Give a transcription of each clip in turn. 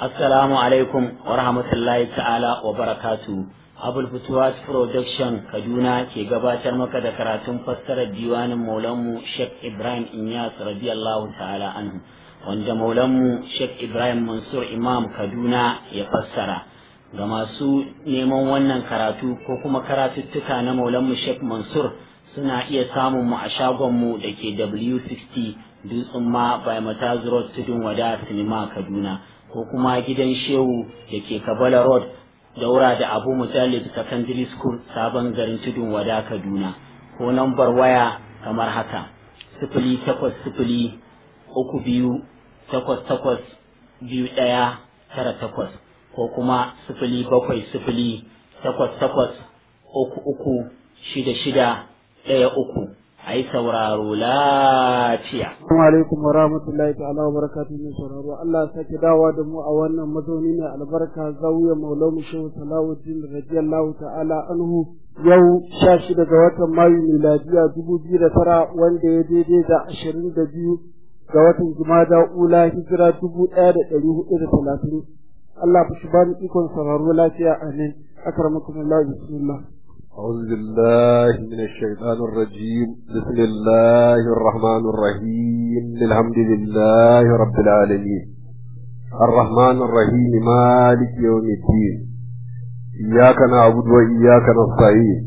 Assalamu alaikum wa rahmatullahi ta'ala wa barakatu. Abul Futuwas Production Kaduna ke gabatar maka da karatun fassarar diwanin Maulanmu Sheikh Ibrahim Inyas radiyallahu ta'ala anhu wanda Maulanmu Sheikh Ibrahim Mansur Imam Kaduna ya fassara. Ga masu neman wannan karatu ko kuma karatuttuka na Maulanmu Sheikh Mansur suna iya samun mu a shagonmu da ke W60 Dutsen ma by Mataz Road Tudun Wada Sinima Kaduna. ko kuma gidan shehu da ke kabala road daura da abu mujallid secondary school sabon garin tudun wada kaduna ko nambar waya kamar haka sifili takwas sifili uku biyu takwas takwas biyu ɗaya tara takwas ko kuma sifili bakwai sifili takwas takwas uku uku shida shida ɗaya uku a yi sauraro lafiya. Assalamu alaikum wa rahmatullahi ta'ala wa barakatuhu mai sauraro Allah ya sake dawowa da mu a wannan mazauni mai albarka zawiya maulamu shehu salawuddin radiyallahu ta'ala anhu yau sha shida ga watan mayu miladiya dubu biyu da tara wanda ya daidai da ashirin da biyu ga watan jumada ula hijira dubu ɗaya da ɗari hudu da talatin Allah ku shi bani ikon sauraro lafiya amin akramakumullah bismillah أعوذ بالله من الشيطان الرجيم بسم الله الرحمن الرحيم الحمد لله رب العالمين الرحمن الرحيم مالك يوم الدين إياك نعبد وإياك نستعين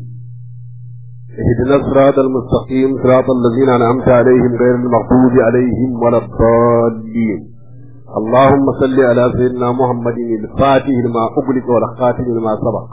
اهدنا الصراط المستقيم صراط الذين أنعمت عليهم غير المغضوب عليهم ولا الضالين اللهم صل على سيدنا محمد الفاتح لما أغلق والخاتم لما سبق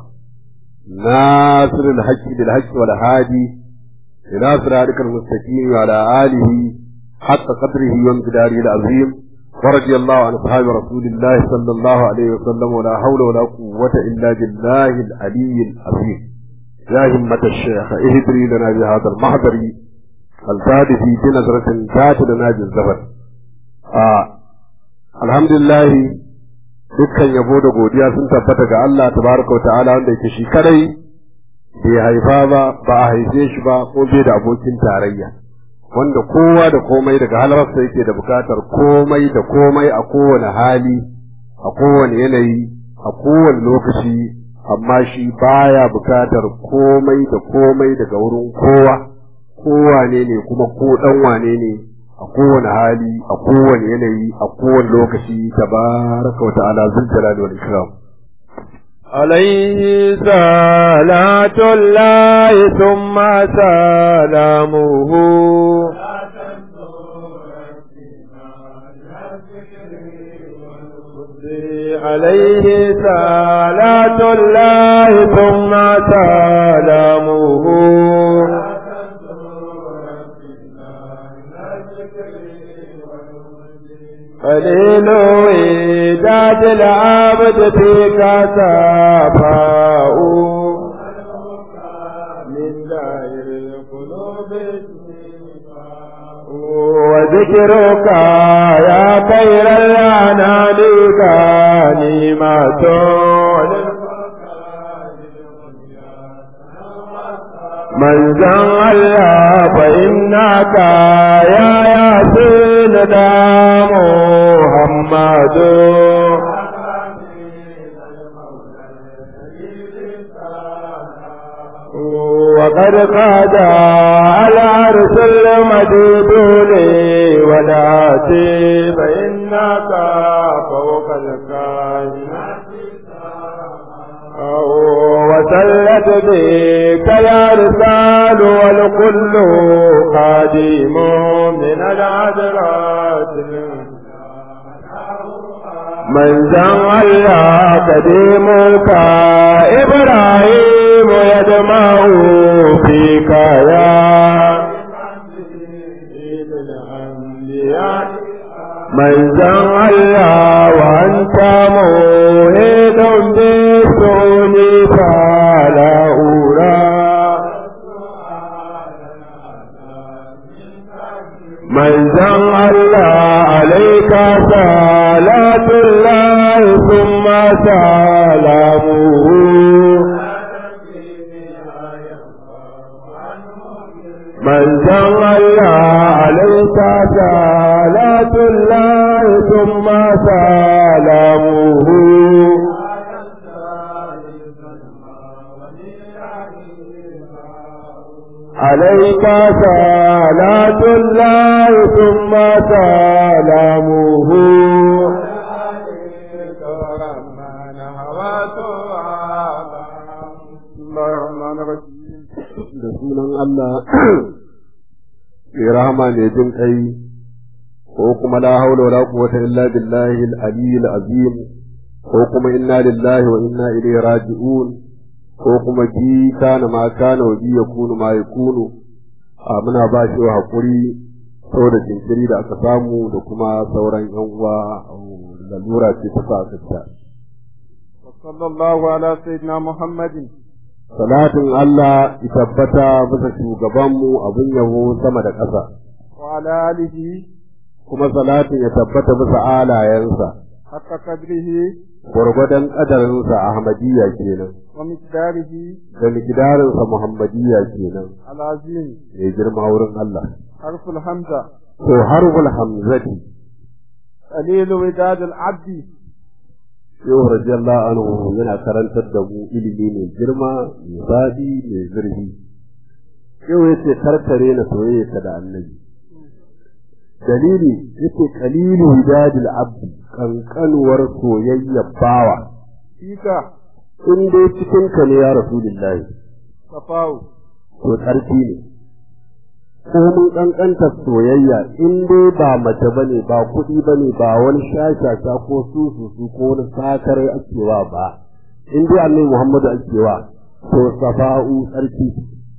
ناصر الحج بالحج والهادي إلى صراطك المستقيم وعلى آله حق قدره وامتداره العظيم ورضي الله عن أصحاب رسول الله صلى الله عليه وسلم ولا حول ولا قوة إلا بالله العلي العظيم يا همة الشيخ اهدري لنا بهذا المحضر الفاتح بنظرة ذات لنا بالزفر آه. الحمد لله dukkan yabo da godiya sun tabbata ga Allah tabaraka wa ta'ala wanda yake shi kadai bai haifa ba ba a haife shi ba ko bai da abokin tarayya wanda kowa da komai daga halarsa yake da bukatar komai da komai a kowane hali a kowane yanayi a kowane lokaci amma shi baya bukatar komai da komai daga wurin kowa kowane ne kuma ko dan wane ne a kowane hali a kowane yanayi a kowane lokaci tabaraka wa ta'ala zul jalali wal ikram عليه صلاة الله ثم سلامه عليه صلاة الله ثم سلامه قليل إيجاد العبد فيك سفاء من دائر القلوب وذكرك يا خير الأنام غنيمة من زن الله فإنك يا ياسين دا محمد وقد قاد العرس المديد لي ولاتي فإنك فوق الكائنات وسلت بك يا رسال والكل قديم من العذرات من زن الله قديمك إبراهيم يدمع فيك يا من زن الله وأنت موهد بالسوني فلا أولى من زن الله عليك صلاة الله ثم سلامه من زن الله عليك صلاة الله ثم سلامه سلامه عليك صلاة الله ثم سلامه da sunan Allah mai rahama ne jin kai ko kuma la haula wala quwwata illa billahi al-aliyyil azim ko kuma inna lillahi wa inna ilaihi raji'un ko kuma bi kana ma kana wa bi yakunu ma yakunu a muna ba shi hakuri saboda jinkiri da aka samu da kuma sauran yan uwa lalura ce ta sa ta صلى الله على سيدنا محمد salatin Allah ya tabbata bisa shugabanmu abin yabo sama da ƙasa وعلى آله kuma salatin ya tabbata bisa alayensa حق قدره gwargwadon ƙadarinsa Ahmadiyya kenan ومقداره da mikidarinsa Muhammadiyya kenan العظيم mai girma wurin Allah حرف الحمزة to harful hamzati قليل وداد العبد Shehu radiyallahu anhu yana karantar da mu ilimi mai girma mai faɗi mai zurfi Shehu yace karkare na soyayya da annabi dalili yace qalilu widadil abdi kankanuwar soyayya bawa فيك in dai cikin ka ne ya rasulullahi صفاو to tsarki ne ko mun kankanta soyayya in dai ba mace bane ba kuɗi bane ba wani shashasha ko sususu ko wani sakare akewa ba in dai annabi Muhammadu akewa to safa'u tsarki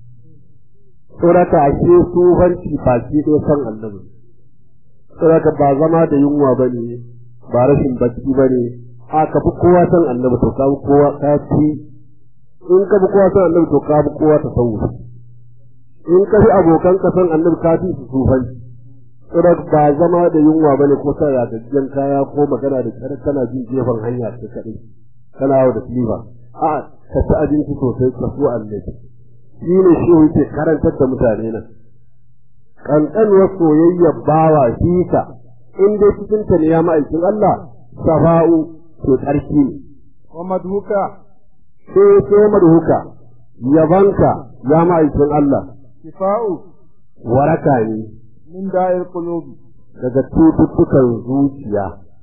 Tsoraka ashe sufanci baki ɗaya san annabi. Tsoraka ba zama da yunwa ba ne, ba rashin bacci ba ne, a ka fi kowa san annabi to ka fi kowa ka fi in ka fi kowa san annabi to ka fi kowa ta sauwa. In ka fi abokan ka san annabi ka fi su sufanci. Tsoraka ba zama da yunwa ba ne ko sa ya gajiyan kaya ko magana da kyar kana jin gefen hanya ta kaɗai. Kana yawo da silifa. A'a ka ci abinci sosai ka so annabi. shi ne shi yake karantar da mutane nan kankanuwar soyayya bawa shi ka in dai cikin ta ne ya ma'aikin Allah safa'u to tsarki ne ومدهوك sai sai madhuka yabanka ya ma'aikin Allah شفاء waraka ne من داء القلوب daga cututtukan zuciya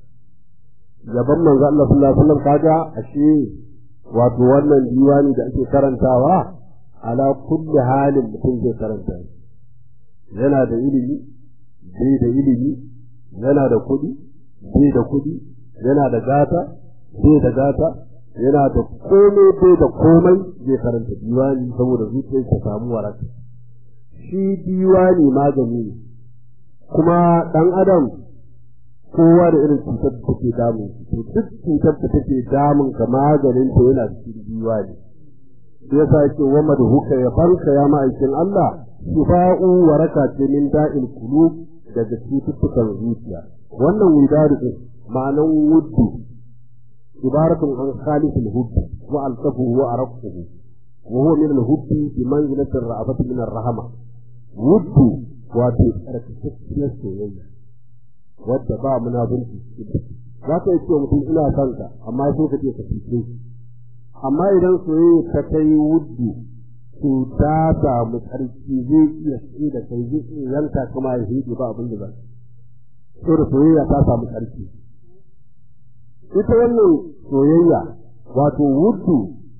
yaban manzo Allah sallallahu alaihi wasallam kaga ashe wato wannan diwani da ake karantawa ala kulli halin mutum zai karanta shi yana da ilimi bai da ilimi yana da kuɗi bai da kuɗi yana da gata bai da gata yana da komai bai da komai zai karanta diwani saboda zuciyar ta samu waraka shi diwani magani ne kuma ɗan adam kowa da irin cutar da take damun to duk cutar da take damun ka maganin ta yana cikin diwani sai yasa yake wa madhuka ya banka ya ma'aikin Allah shifa'u waraka ce min da'il qulub daga cututtukan zuciya wannan widadu din ma'anan wuddu ibaratun an khalisul hubbi wa altafuhu wa araqtuhu wa huwa min al-hubbi bi manzilati ar-ra'afati min ar-rahama wuddu wato tsarkakakkiyar soyayya wadda ba munafurci za ka yi cewa mutum ina son ka amma sai ka ce ka fice amma idan soyayya ta kai wuddu to ta samu tsarki zai iya tsaye da kai zai iya yanka kuma ya hidi ba abin da ba so da soyayya ta samu tsarki ita wannan soyayya wato wuddu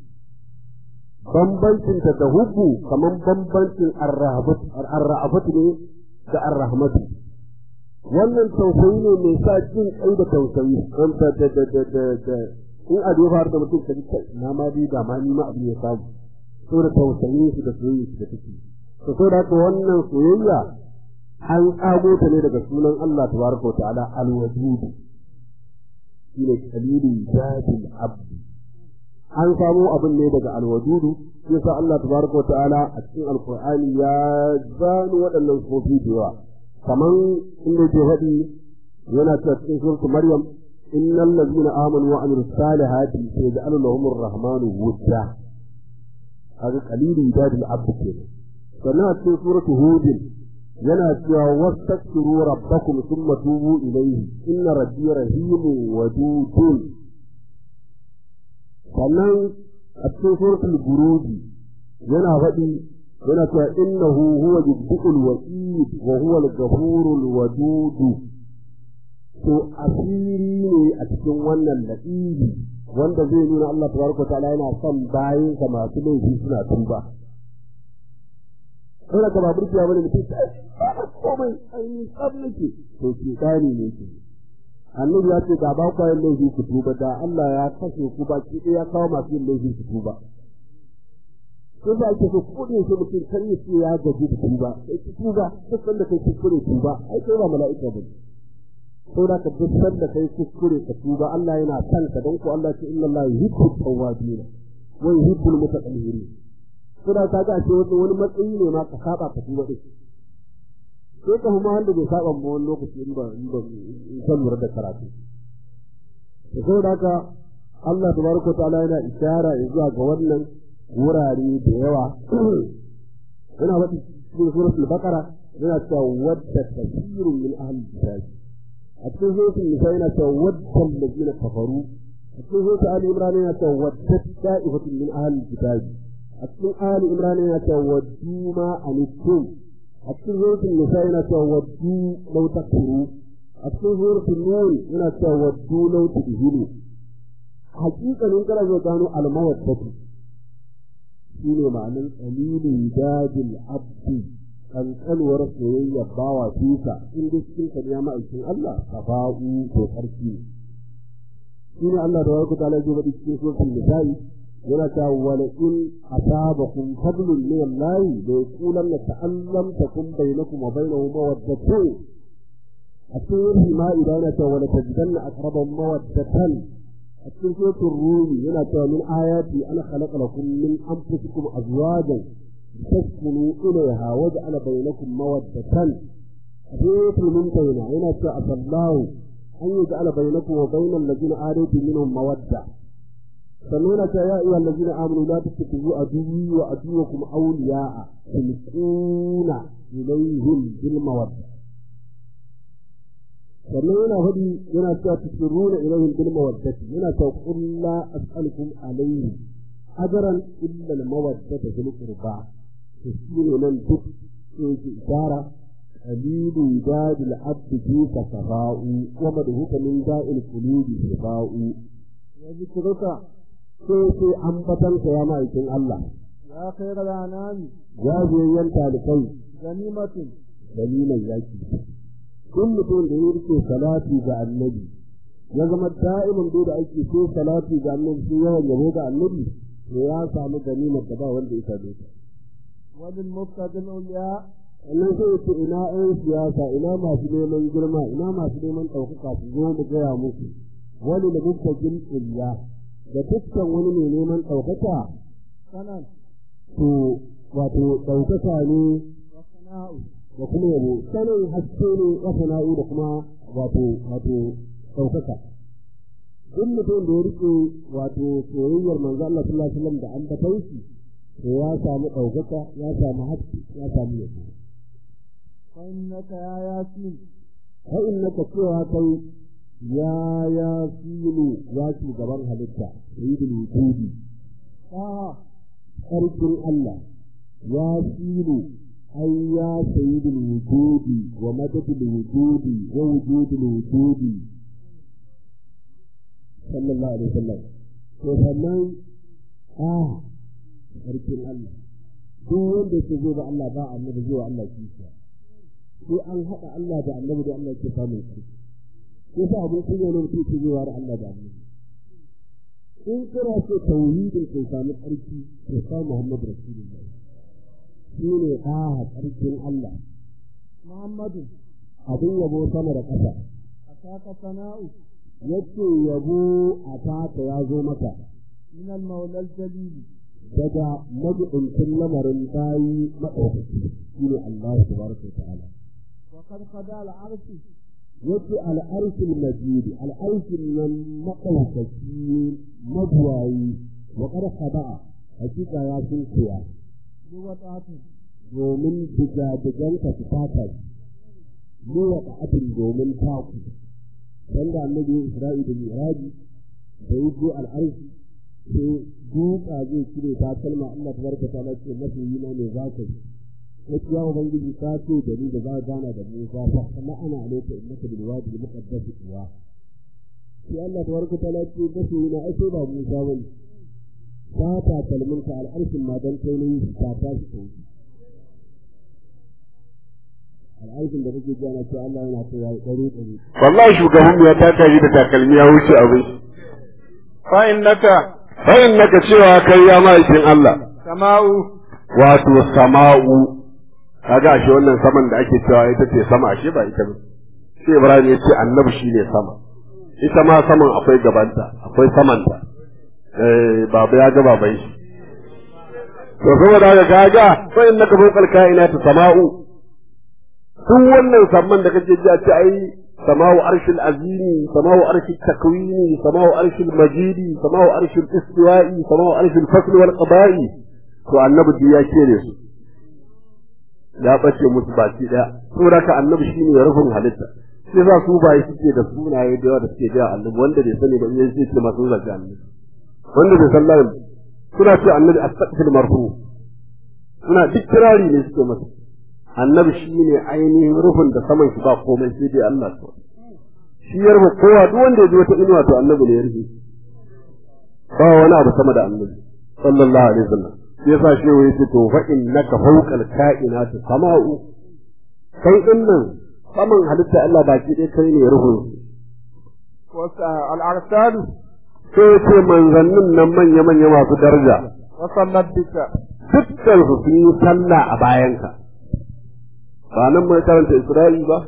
bambancinta da hubbu kamar bambancin arra'afatu ne da arrahmatu wannan tausayi ne mai sa jin kai da tausayi da da da da da da in a ya faru da mutum ka ji na ma bi da ma ni ma abin ya samu so da tausayi shi da soyayya shi da take to so da haka wannan soyayya an tsago ta ne daga sunan Allah tabaraka wa ta'ala al-wadud shine kalilu zatil abd an samo abin ne daga alwadudu yasa Allah tabaraka ta'ala a cikin alqur'ani ya zano waɗannan sofi da yawa kaman inda ke faɗi yana cewa cikin suratul maryam innal ladzina amanu wa amilus salihati sayaj'alu lahumur rahmanu wudda kaga qalilun dadil abd kenan sannan a cikin suratul hud yana cewa wastaghfiru rabbakum thumma tubu ilayhi inna rabbi rahimun wadudun sannan a cikin suratul buruji yana faɗi yana cewa innahu huwa yubdi'ul wa'id wa huwa al-ghafurul wadud to asiri ne a cikin wannan la'ibi wanda zai nuna Allah tabaraka ta'ala yana son bayin sa masu laifi suna tuba kana ka babur ya bane mutum sai komai ainihin tsab nake to ke kani ne ke annabi ya ce da ba ku yin laifi ku tuba da Allah ya kashe ku ba ki ya kawo masu yin laifi ku tuba ko da ake so ko da mutum kan yi ce ya gaji da tuba sai ki tuba duk sanda kai kuskure tuba ai kai ba mala'ika ba ko da ka duk sanda kai kuskure ka tuba Allah yana son ka dan ko Allah ce inna Allah yuhibbu tawwabin wa yuhibbu al-mutatahhirin ko da ka ga ce wani matsayi ne ma ka saba ka tuba din sai ka kuma wanda bai saba mu wani lokaci in ba in ba in san lura da karatu to saboda haka Allah tabaraka ta'ala yana isara zuwa ga wannan wurare da yawa yana wata cikin suratul baqara yana cewa wadda kathirun min ahli kitab a cikin suratul nisa yana cewa wadda allazina kafaru a cikin suratul ali imran yana cewa wadda ta'ifatun min ahli kitab a cikin ali imran yana cewa waddu ma anittum a cikin suratul nisa yana cewa waddu law takfuru a cikin suratul nur yana cewa waddu law tudhinu hakikanin kana zo gano almawaddatu shine ma'anin qalilin dadil abdi kankanuwar soyayya bawa tuka in dai cikin ka ya ma'aikin Allah tafa'u to sarki shine Allah da warku ta laje bada cikin suratul nisa'i yana ta wala in asabakum fadlun min Allah la yaqulan ta'allam takum bainakum wa bainahu mawaddatun a cikin ma idan ta wala tajidanna aqrabahum mawaddatan a cikin suratul rumi yana cewa min ayati ana khalaqa lakum min anfusikum azwajan taskunu ilayha wa ja'ala bainakum mawaddatan a suratul mumtahina yana cewa asallahu an yaj'ala bainakum wa bainal ladina adaytum minhum mawadda sannan yana cewa ya ayyuhal ladina amanu la tattakhidhu aduwwi wa aduwwakum awliya'a tulquna ilayhim bil mawadda sannan yana faɗi yana cewa tusirruna ilayhim bil mawaddati yana cewa qul la as'alukum alayhi ajran illa al mawaddata fil qurba to shine nan duk yake isara qalilu dadil abd fi safa'u wa madhuka min da'il qulubi safa'u ya zikruka sai sai ambatanka ya ma'aikin Allah ya kai ranani ya je yanta da kai ganimatin dalilan yaki duk mutum da ya rike salati ga annabi ya zama da'iman da ake so salati ga annabi sai yawan yabo ga annabi to ya samu ganimar da ba wanda ya same ta wani muftadin uliya sannan sai ya ce ina ƴan siyasa ina masu neman girma ina masu neman ɗaukaka su zo mu gaya musu wani da muftadin uliya da dukkan wani mai neman ɗaukaka sanan to wato ɗaukaka ne wa sana'u da kuma yabo sanin haske ne wa sana'u da kuma wato wato ɗaukaka duk mutum da ya rike wato soyayyar manzo Allah sallallahu alaihi wasallam da ambaton shi to ya samu ɗaukaka ya samu haske ya samu yabo fa innaka ya yasin fa innaka cewa kai ya yasinu ya shugaban halitta sayyidul wujudi ta sarkin Allah ya sinu ai ya sayyidul wujudi wa madadul wujudi wa wujudul wujudi sallallahu alaihi wasallam to sannan a sarkin Allah duk wanda ke zo da Allah ba annabi zuwa Allah kisa sai an haɗa Allah da annabi da Allah ke samun sarki ko sa abin kunya ne mutum ke zuwa da Allah da annabi in kira ce tauhidin kai samu tsarki to sa Muhammad Rasulullah shi ne ɗaha tsarkin Allah muhammadu abin yabo sama da ƙasa ataka sana'u yace yabo a taka ya zo maka min al maula al jalil daga majibincin lamarin bayi maɗaukaki shi ne Allah tabaraka wa ta'ala wa qad qada al arshi yace al'arshil majid al'arshin nan maɗaukaki mabuwayi wa qad khada'a hakika ya sun koya bi wata'atin domin diga-diganka su fata mu wa ta'atin domin taku dan da annabi Isra'i da Miraji da yaje al'arshi sai duka zai cire ta kalma Allah tabaraka ta'ala ce masoyi na ne za ka yi wasu ya ubangiji ka ce da ni da za ka gana da Musa fa kuma ana alaika innaka bil wadi al muqaddas tuwa sai Allah tabaraka ta'ala ce masoyi na ai sai ba Musa bane ta ta kalmin ka al'arshin ma dan kai ne ta ta shi kai al'arshin da kake gana ce Allah yana ta yayi dare dare wallahi shugaban ya taka shi da takalmi ya wuce abin fa innaka bayan naka cewa kai ya ma'aikin Allah sama'u wato sama'u kaga ashe wannan saman da ake cewa ita ce sama ashe ba ita ba sai Ibrahim ya ce annabi shine sama ita ma saman akwai gabanta akwai samanta eh baba ya ga baban shi to saboda haka kaga fa innaka fawqal kainati sama'u duk wannan samman da kake ji a ce ai sama'u arshil azimi sama'u arshil takwini sama'u arshil majidi sama'u arshil istiwa'i sama'u arshil fasl wal qada'i to annabi duk ya kere su ya bace musu baki daya saboda ka annabi shine rufin halitta sai za su bai suke da sunaye da yawa da suke da annabi wanda bai sani ba in sai ce masu zaki annabi wanda bai san layin suna ce annabi astaqfil marfu suna duk kirari ne suke masa annabi shine ainihin rufin da saman shi ba komai sai dai Allah to shi ya rufe kowa duk wanda ya ji wata inuwa to annabi ne ya rufe ba wani abu sama da annabi sallallahu alaihi wasallam shi yasa shi ya ce to fa innaka fawqal kainati sama'u kai din nan saman halitta Allah baki dai kai ne rufin wasa al-arsalu sai ya ce manzannin nan manya manya masu daraja wa sallat bika dukkan su sun yi sallah a bayanka ba nan mai karanta Isra'il ba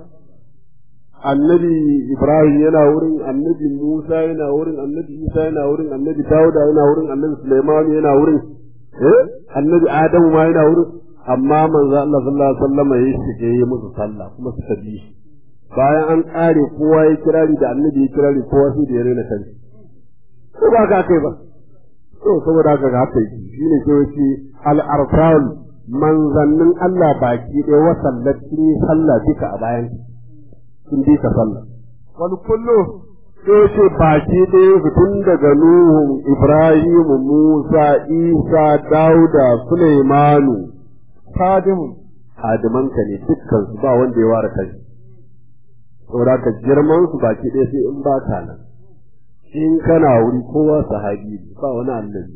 annabi Ibrahim yana wurin annabi Musa yana wurin annabi Isa yana wurin annabi Dawuda yana wurin annabi Sulaiman yana wurin eh annabi Adamu ma yana wurin amma manzo Allah sallallahu alaihi wasallam ya shige yi musu sallah kuma suka bi shi bayan an kare kowa ya kirari da annabi ya kirari kowa sai da ya rena kanshi ko ba ka kai ba to saboda haka ga haka yi shine ke wace al arsal manzannin Allah baki ɗaya wa sallati sallah duka a bayan sun bi ka sallah wal kullu sai ce baki ɗaya su tun daga Nuhu Ibrahim Musa Isa Dauda Sulaimanu qadim hadimanka ne dukkan su ba wanda ya ware kai saboda ka girman su baki ɗaya sai in ba ka nan in kana wuri kowa sahabi ne ba wani annabi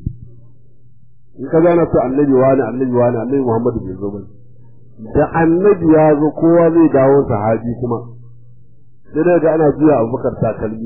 in ka gana su annabi wani annabi wani annabi Muhammadu bai zo bane da annabi ya zo kowa zai dawo sahabi kuma sai daga ana juya abubakar takalmi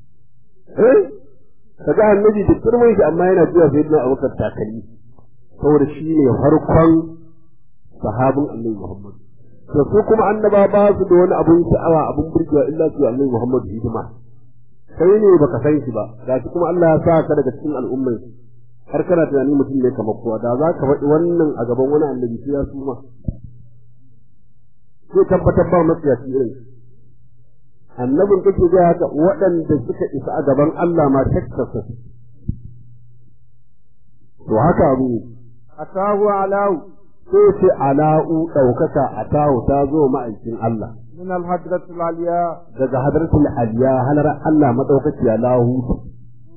eh kaga annabi da girman shi amma yana juya sai na abubakar takalmi saboda shi ne farkon sahabin annabi Muhammad to su kuma annaba ba su da wani abun sha'awa abun burgewa illa su annabi Muhammad hidima kai ne baka san shi ba gashi kuma Allah ya sa ka daga cikin al'ummai har kana tunani mutum ne kamar kowa da za ka faɗi wannan a gaban wani annabi sai ya suma sai tabbatar ba matsiyaci irin annabin kake ga haka waɗanda suka isa a gaban Allah ma takkasa to haka abu atahu alau sai ce ala'u ɗaukaka a tawo ta zo ma'aikin Allah min al-hadrati al-aliya daga hadratul aliya halar Allah madaukakiya lahu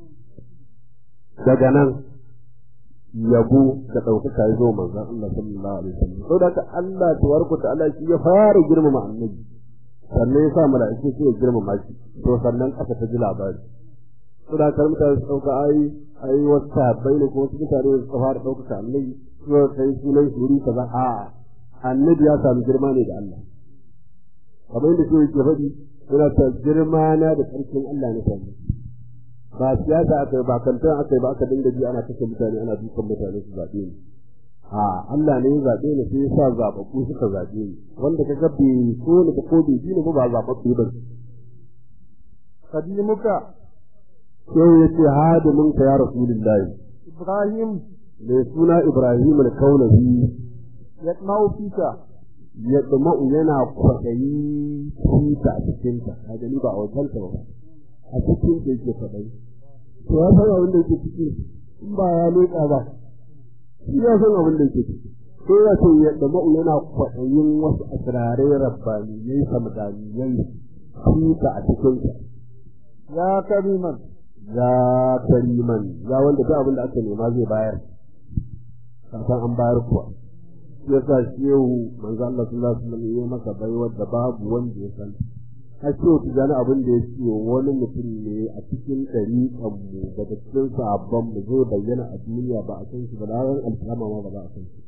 daga nan yabo da ɗaukaka ya zo manzon Allah sallallahu alaihi wasallam saboda haka Allah tabaraka ta'ala shi ya fara girmama annabi sannan ya sa mala'iku su ya girmama shi to sannan aka ta ji labari saboda haka mutane su ɗauka ai ai wasu sahabbai ne ko wasu mutane su fara ɗaukaka annabi su kai sunan shuri kaza a annabi ya sami girma ne da Allah kamar yadda shi yake faɗi yana ta girma na da ƙarfin Allah na sami ba siyasa aka yi ba kantan aka yi ba aka dinga ji ana kashe mutane ana dukan mutane su zaɓe ni a Allah ne ya zaɓe ni sai ya sa zaɓaɓɓu suka zaɓe ni wanda ka ga bai so ni ba ko bai ji ni ba ba zaɓaɓɓu ba qadimuka sai ya ce hadimin ka ya rasulullahi ibrahim mai suna Ibrahim al-Kaulahi yatma'u fika ya ɗuma'u yana kwaɗayi fita a cikinta a gani ba a wajenta ba a cikin da yake kwaɗayi to ya san abin da yake ciki in ba ya leƙa ba shi ya san abin da yake ciki sai ya ce ya ɗuma'u yana kwaɗayin wasu asirarai rabbaniyai samdaniyai fita a cikinta ya kariman ya kariman ya wanda duk abin da aka nema zai bayar kafin an bayar kuwa shi yasa shehu manzo Allah sallallahu alaihi wasallam ya masa baiwar da babu wanda ya san har shehu tijani abin da ya ce wani mutum ne a cikin ɗariƙan mu daga cikin sabon mu zai bayyana a duniya ba a san shi ba da ran alkiyama ma ba za a san shi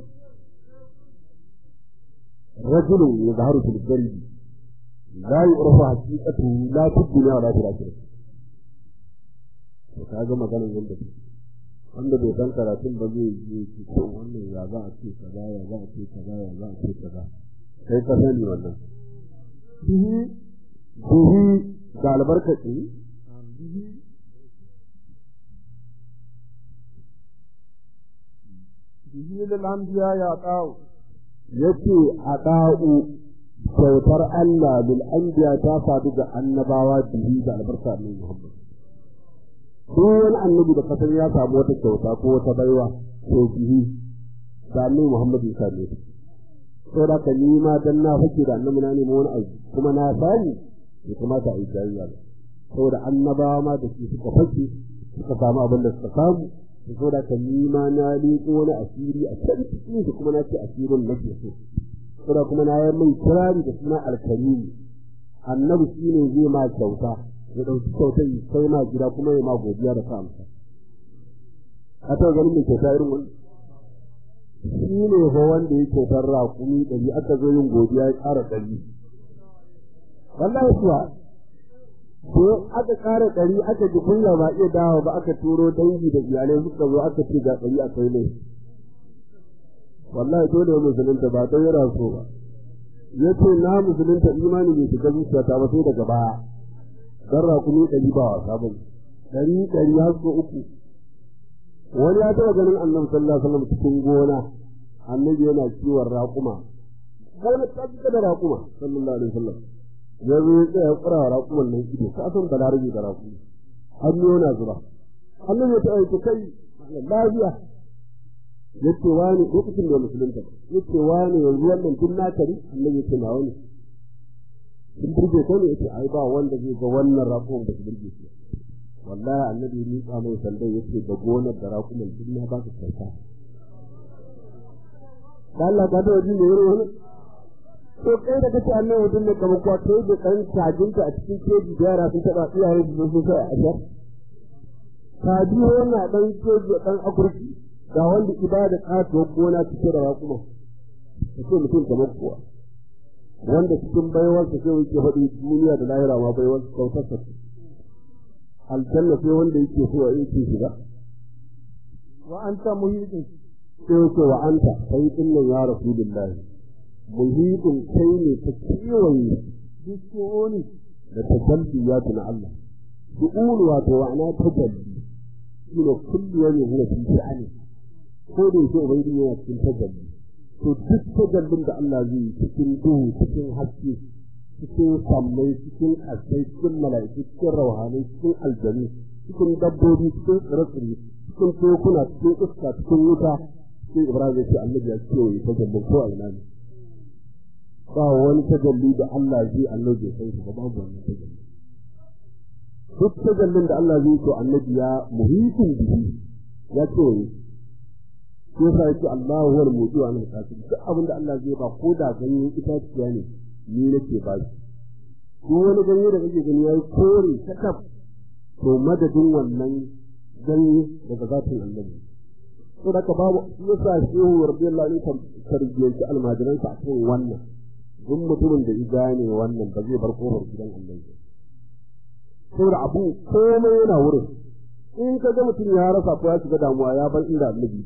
rajulun yadharu fil qalbi la yu'rafu haqiqatuhu la fi dunya wa la fi akhirah to kaga maganar yanda take wanda bai san karatun ba zai yi ki ko wannan ya za a ce kaza ya za a ce kaza ya za a ce kaza kai ka sani wannan bihi bihi da albarkaci bihi lil anbiya ya ta'u yace a da'u kyautar Allah bil anbiya ta sadu ga annabawa bihi da albarka annabi Muhammad duk wani annabi da kasan ya samu wata kyauta ko wata baiwa to bihi da annabi Muhammad ya same ta to da ka ni ma dan na fake da annabi na nemi wani abu kuma na sani ya kamata a yi jayayya ba saboda annabawa ma da su suka fake suka samu abin da suka samu to da ka ni ma na liƙo wani asiri a can cikin shi kuma na ce asirin nake so saboda kuma na yi mai kirari da suna alkarimi annabi shine zai ma kyauta ya ɗauki kyautar yi kai ma gida kuma ya ma godiya da sa amsa a ta ganin mai kyauta irin wani shi ne fa wanda ya kyautar raƙumi ɗari aka zo yin godiya ya ƙara ɗari wallahi kuwa ko aka ƙara ɗari aka ji kunya ba iya dawo ba aka turo dangi da iyalai suka zo aka ce ga ɗari a kai ne wallahi dole ya musulunta ba don yana so ba ya ce na musulunta imani bai shiga zuciyata ba sai daga baya dan rakumi ɗari ba wasa ba ɗari ɗari har so uku wani ya taɓa ganin annabi sallallahu alaihi wasallam cikin gona annabi yana kiwon raƙuma gona ta cika da raƙuma sallallahu alaihi wasallam ya zo ya tsaya ƙura wa raƙuman nan ido ka san balarabi da raƙumi hannu yana zuba annabi ya taɓa yake kai lafiya yace wani lokacin da musulunta yace wani yanzu wannan tun na kari annabi ya ce na wani sun burge ko ne yace ai ba wanda zai ga wannan raƙuman da su burge shi wallahi annabi ni ka mai sandan yace da gonar da raƙuman duk na ba ka kyauta Allah ka da wajen da yaro wani to kai da kace annabi wajen ne kamar kuwa kai da kan tajinka a cikin keji da yara sun taba iyaye su sun sai a ashar ka ji wannan dan keji dan akurki ga wanda ibada kato gona cike da raƙuma kace mutum kamar kuwa wanda cikin baiwarsa sai yake faɗi duniya da lahira ma baiwarsa kautarsa aljanna sai wanda yake so a yake shiga wa anta muhidin sai yake wa anta kai din nan ya rasulullahi muhidin kai ne ta kiwaye bisu'uni da tajalliyatu na Allah su'ul wato wa'ana tajalli shine kullu wani huwa fi sha'ani ko da yake ubangiji yana cikin tajalli to duk tajallin da Allah zai yi cikin duhu cikin haske cikin sammai cikin asai cikin mala'iku cikin rauhanai cikin aljanu cikin dabbobi cikin tsire-tsire cikin tekuna cikin iska cikin wuta sai ibrahim ya ce annabi ya ce yi tajallin ko a ina ne ba wani tajalli da Allah zai annabi ya san shi ba babu wannan tajalli duk tajallin da Allah zai to annabi ya muhitin bihi ya ce yi shi yasa yake Allahu huwal mutu wa al qasim duk abin da Allah zai ba ko da ganyen itaciya ne ni nake ba shi ko wani ganye da kake gani yayi kore takaf to madadin wannan ganye daga zatin annabi to da ka babu yasa shehu radiyallahu anhu tarbiyyar almajiran sa akan wannan duk mutumin da ya gane wannan ba zai bar kofar gidan annabi saboda abu komai yana wurin in ka ga mutum ya rasa ko ya shiga damuwa ya bar inda annabi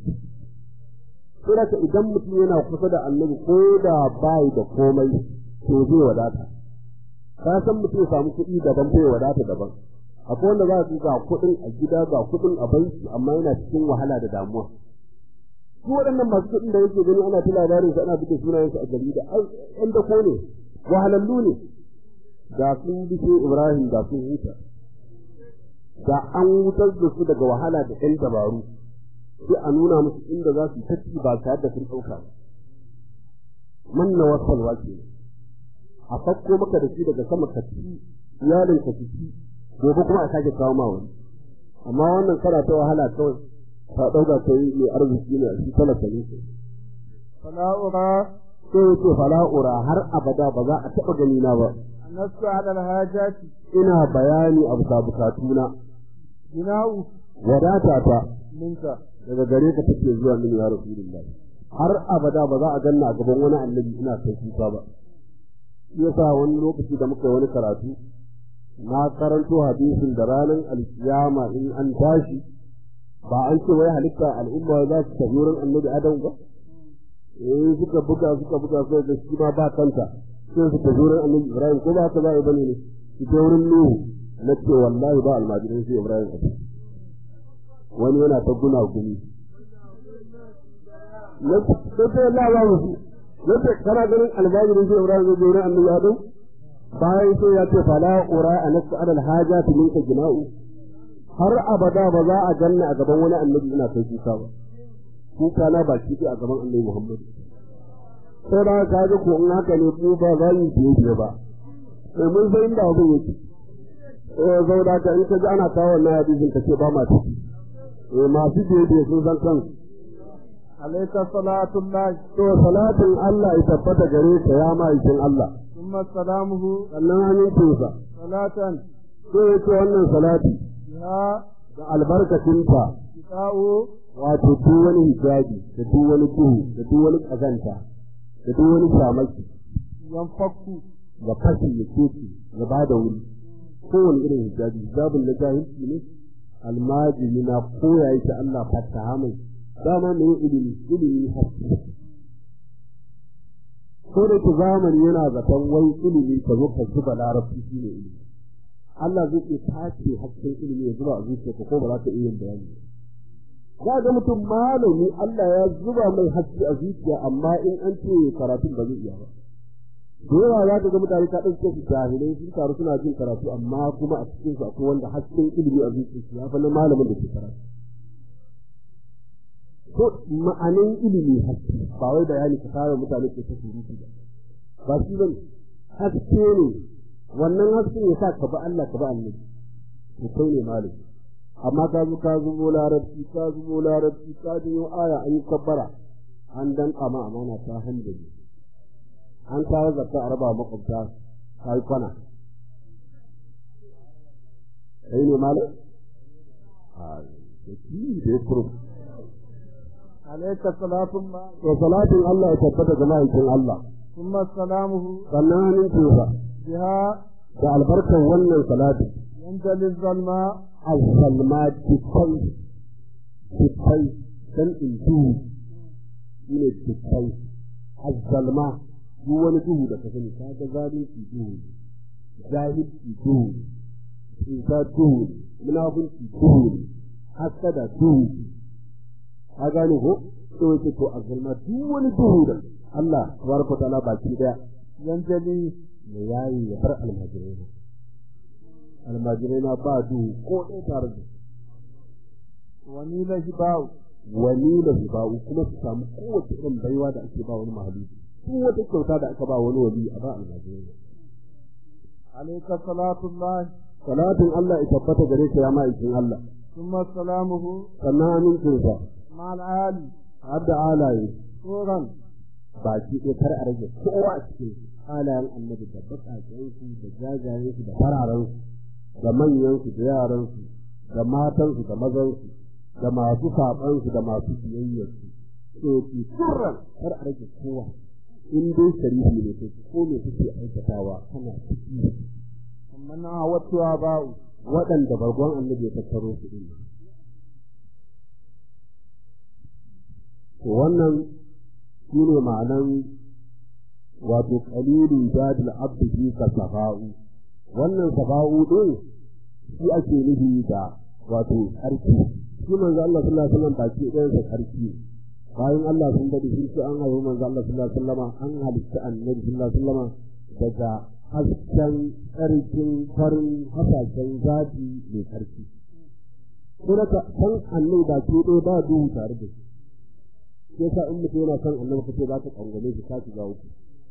sai da idan mutum yana kusa da annabi ko da bai da komai to zai wadata ka san mutum ya samu kuɗi daban bai wadata daban akwai wanda za su ga kuɗin a gida ga kuɗin a banki amma yana cikin wahala da damuwa su waɗannan masu kuɗin da yake gani ana ta labarin su ana buɗe sunayensu a jarida ai ƴan da ne wahalallu ne da sun bi Ibrahim da sun huta da an wutar da su daga wahala da ƴan dabaru sai a nuna musu inda za su yi tafi ba tare da sun ɗauka ba manna wasalwa ke a fakko maka da shi daga sama ka ci iyalin ka ci gobe kuma a sake kawo ma wani amma wannan kana ta wahala kawai ka ɗauka ka yi mai arziki ne a shi talaka ne فلا أرى sai ya ce fala'ura har abada ba za a taɓa gani na ba النص على الحاجات ina bayani a bisa bukatuna بناء wadata ta منك daga gare ka take zuwa min ya rasulullah har abada ba za a ganna a gaban wani annabi ina kai kuka ba shi yasa wani lokaci da muka yi wani karatu na karanto hadisin da ranar alkiyama in an tashi ba an ce wai halitta al'umma za su tafi wurin annabi adam ba eh suka buga suka buga sai da shi ma ba kanta sai su tafi wurin annabi ibrahim ko ba haka za a yi bane ne su je wurin nuhu na ce wallahi ba almajirin sai ibrahim a ciki wani yana ta guna gumi na ce Allah ba musu na ce kana ganin almajirin sai ibrahim zai je wurin annabi adam bayan sai ya ce fala ura a nasu adal haja ta minka jina'u har abada ba za a ganna a gaban wani annabi ina kai kuka ba kuka na ba ki a gaban annabi muhammad sai da ka ga ko in haka ne ku ba za mu biye biye ba sai mun san inda abin yake eh zau da ka in ka ji ana kawo wannan hadisin ka ce ba ma ciki eh masu biye biye sun san kansu عليك صلاة الله to salatin Allah ya tabbata gare ka ya ma'aikin Allah ثم سلامه sannan amincinsa صلاة sai ya ce wannan salati بها da albarkacinta شفاء wato duk wani hijabi da duk wani duhu da duk wani kazanta da duk wani shamaki ينفك da fashi ya keke ya ba da wuri kowane irin hijabi hijabin na jahilci ne almajiri na koya yake Allah fataha mai dama mai ilimi ilimi haske ko da ke zamani yana zaton wai ilimi ka zo ka zuba larabci shi ne ilimi Allah zai iya tace hasken ilimi ya zuba a zuciyarka ko ba za ka iya yin bayani ba za ga mutum malami Allah ya zuba mai haske a zuciya amma in an ce karatun ba zai iya ba da yawa za ka ga mutane ka ɗauke su jahilai sun taru suna jin karatu amma kuma a cikin su akwai wanda hasken ilimi a zuciyarsu ya fi na malamin da ke karatu ko ma'anin ilimi haske ba wai bayani ka fara mutane ke ta surutu ba ba shi bane haske ne wannan hasken ya sa ka ba Allah ka ba annabi to kai ne malami amma ka zo ka zubo larabci ka zubo larabci ka jiyo aya an yi kabbara an dan kama amana ta handali an kawo zakka a raba makwabta ka yi kwana kai ne malam a da ki da ya kuro عليك صلاة الله to salatin Allah ya tabbata ga ma'aikin Allah ثم سلامه sannan hannun tufa بها da albarkar wannan salati ينجلي الظلماء azalma tikai tikai dan intu shine tikai azalma duk wani duhu da ka sani ka ga zalunci duhu jahilci duhu cuta duhu munafunci duhu hasada duhu ka gane ko to yake to azalma duk wani duhu da Allah tabaraka ta'ala baki daya ينجلي me yayi ya bar almajirai almajirai na ba duhu ko ɗaya tare da ونيل هباء wani da hiba'u kuma su samu kowace irin baiwa da ake ba wani mahaluki duk wata kyauta da aka ba wani wali a ba almajirai عليك صلاة الله salatin Allah ya tabbata gare ka ya ma'aikin Allah ثم سلامه sannan amincinsa مع العالي har da alaye صورا baki ɗaya kar a rage kowa a cikin halayen annabi da baƙaƙensu da jajayensu da fararensu da manyansu da yaransu da matansu da mazansu da masu saɓansu da masu biyayyarsu to ki sirran kar a rage kowa in dai sharifi ne to ko me kake aikatawa kana ciki ومن عودت آباء waɗanda bargon annabi ya tattaro su ɗin to wannan shi ne ma'anan wato qalilun jadil abdi fi ka safa'u wannan safa'u din shi ake nufi da wato sarki shi manzo Allah sallallahu alaihi wasallam baki ɗayan sa sarki bayan Allah sun dade sun ce an haihu manzo Allah sallallahu alaihi wasallam an halitta annabi sallallahu alaihi wasallam daga hasken tsarkin farin hasashen zafi mai sarki ko da san annabi baki ɗaya ba duhu tare da shi sai sa in mutum yana son annabi kace za ka kangame shi ka shiga uku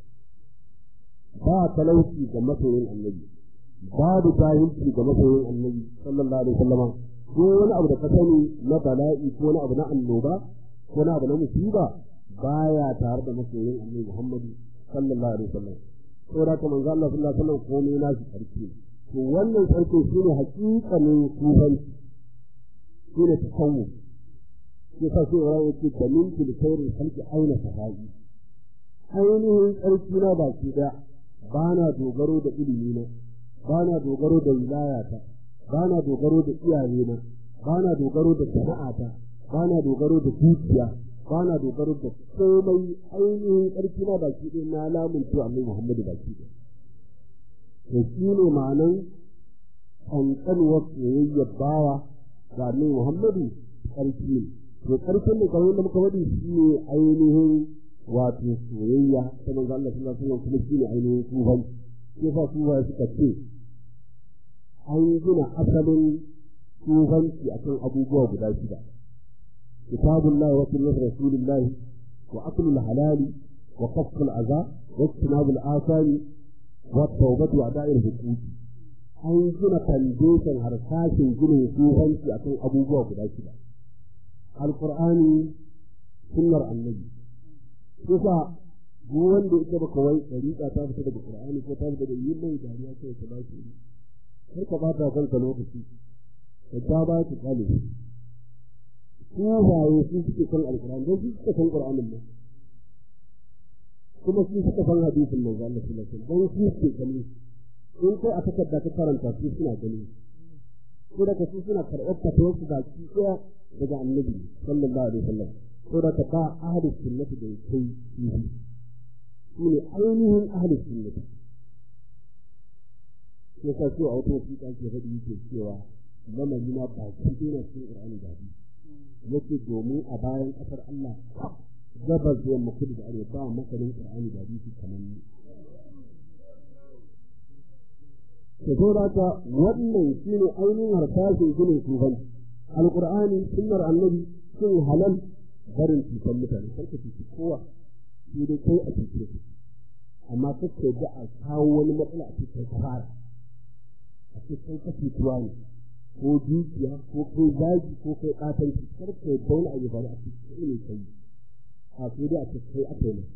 ba talauci ga masoyin annabi babu jahilci ga masoyin annabi sallallahu alaihi wasallama duk wani abu da ka sani na bala'i ko wani abu na annoba ko wani abu na musiba baya tare da masoyin annabi Muhammad sallallahu alaihi wasallam saboda haka manzo Allah sallallahu alaihi wasallam komai na shi sarki to wannan sarki shine hakikanin sufanci shine tasawuf shi yasa sai wa yake dalil fil khairin khalqi aina sahabi ainihin tsarki na baki daya ba na dogaro da ilimi na ba na dogaro da wilayata ba na dogaro da iyayena ba na dogaro da sana'ata ba na dogaro da dukiya ba na dogaro da komai ainihin ƙarfi na baki ɗaya na lamun to annabi Muhammadu baki ɗaya to shi ne ma'anan ƙanƙanuwar soyayyar bawa ga annabi Muhammadu ƙarfi ne to ƙarfin da kamar da muka faɗi shi ne ainihin wato soyayya ta manzo Allah sallallahu alaihi wasallam kuma shi ne ainihin tufan shi yasa tufa suka ce an gina asalin tufanci akan abubuwa guda shida كتاب الله وسنة رسول الله وأكل الحلال وقف الأذى واجتناب الآثام والتوبة وأداء الحقوق an gina foundation harsashin ginin tsohonci a kan abubuwa guda shida alkur'ani sunnar annabi kusa duk wanda ita baka wai dariƙa ta fita daga qur'ani ko ta fita daga yin mai dariya kai ta ba shi kar ka bata kanka lokaci ka ta ba ki kale sufaye su suke kan alkur'ani don su suka san qur'anin nan kuma su suka san hadisin manzo Allah sallallahu alaihi wasallam don su suke gani in kai a takarda ka karanta su suna gani ko da su suna karɓar fatawar su baki ɗaya daga annabi sallallahu alaihi wasallam ko da ka ba ahlus sunnati da kai su su ne ainihin ahlus sunnati sai ka so a wata wasiƙa ke faɗi yake cewa lamari na baki ɗaya na cikin ƙur'ani da hadisi yake domin a bayan ƙasar Allah gabas da yamma kudu da arewa ba masanin Qur'ani da hadisi kamar ni to saboda haka wannan shine ainihin harsashin ginin sufan alqur'ani sunnar annabi sun halal barin cutar mutane karka cuci kowa sai dai kai a cuce su amma kake da a kawo wani matsala a cikin fara a cikin kasuwa ne ko dukiya ko kai zagi ko kai katanci kar ka yadda wani abu bari a cikin ne kai a sai dai a cikin kai aka yi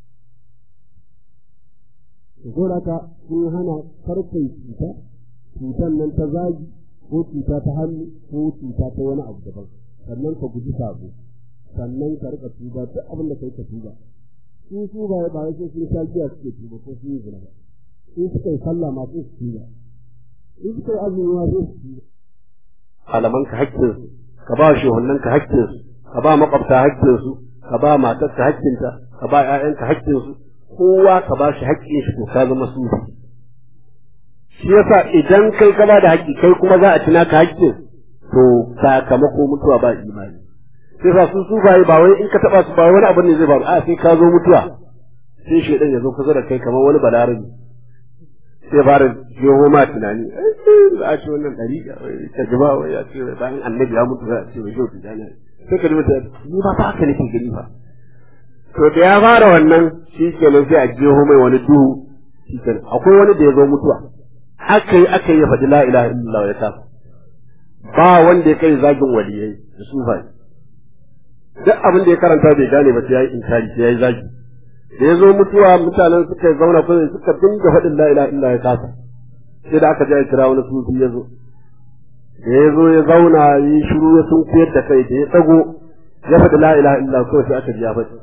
to gora ka sun hana karkai cuta cutan nan ta zagi ko cuta ta hannu ko cuta ta wani abu daban sannan ka guji sabo sannan ka rika tuba duk abin da kai ka tuba su su ba ba sai sun sha giya suke tuba ko sun yi zina ba in suka yi sallah ma sai su tuba in suka yi azumi ma sai su tuba malamanka haƙƙinsu ka ba shehunanka haƙƙinsu ka ba makwabta haƙƙinsu ka ba matarka haƙƙinta ka ba ƴaƴanka haƙƙinsu kowa ka ba shi haƙƙin shi to ka zama sufi shi yasa idan kai ka ba da haƙƙi kai kuma za a ci naka haƙƙin to sakamako mutuwa ba imani sai sa su sufaye ba wai in ka taɓa su ba wani abin ne zai faru a sai ka zo mutuwa sai shaidan ya zo kusa da kai kamar wani balarabi sai fara jeho ma tunani za a ce wannan ɗari ta gaba wai ya ce bayan annabi ya mutu za a ce wai yau tijani sai ka ji mutu ni ba haka nake gani ba to da ya fara wannan shi kenan sai a jeho mai wani duhu shi kenan akwai wani da ya zo mutuwa aka yi aka yi ya faɗi la ilaha illallah ya tafi ba wanda ya kai zagin waliyai da sufai duk abin da ya karanta bai gane ba sai ya yi inkari sai ya yi zagi da ya zo mutuwa mutanen suka zauna kuma suka dinga faɗin la ilaha illa ya kasa sai da aka je kira wani sufi ya zo da ya zo ya zauna yi shiru ya sun kuyar da kai da ya tsago ya faɗi la ilaha illa kawai sai aka ji ya faɗi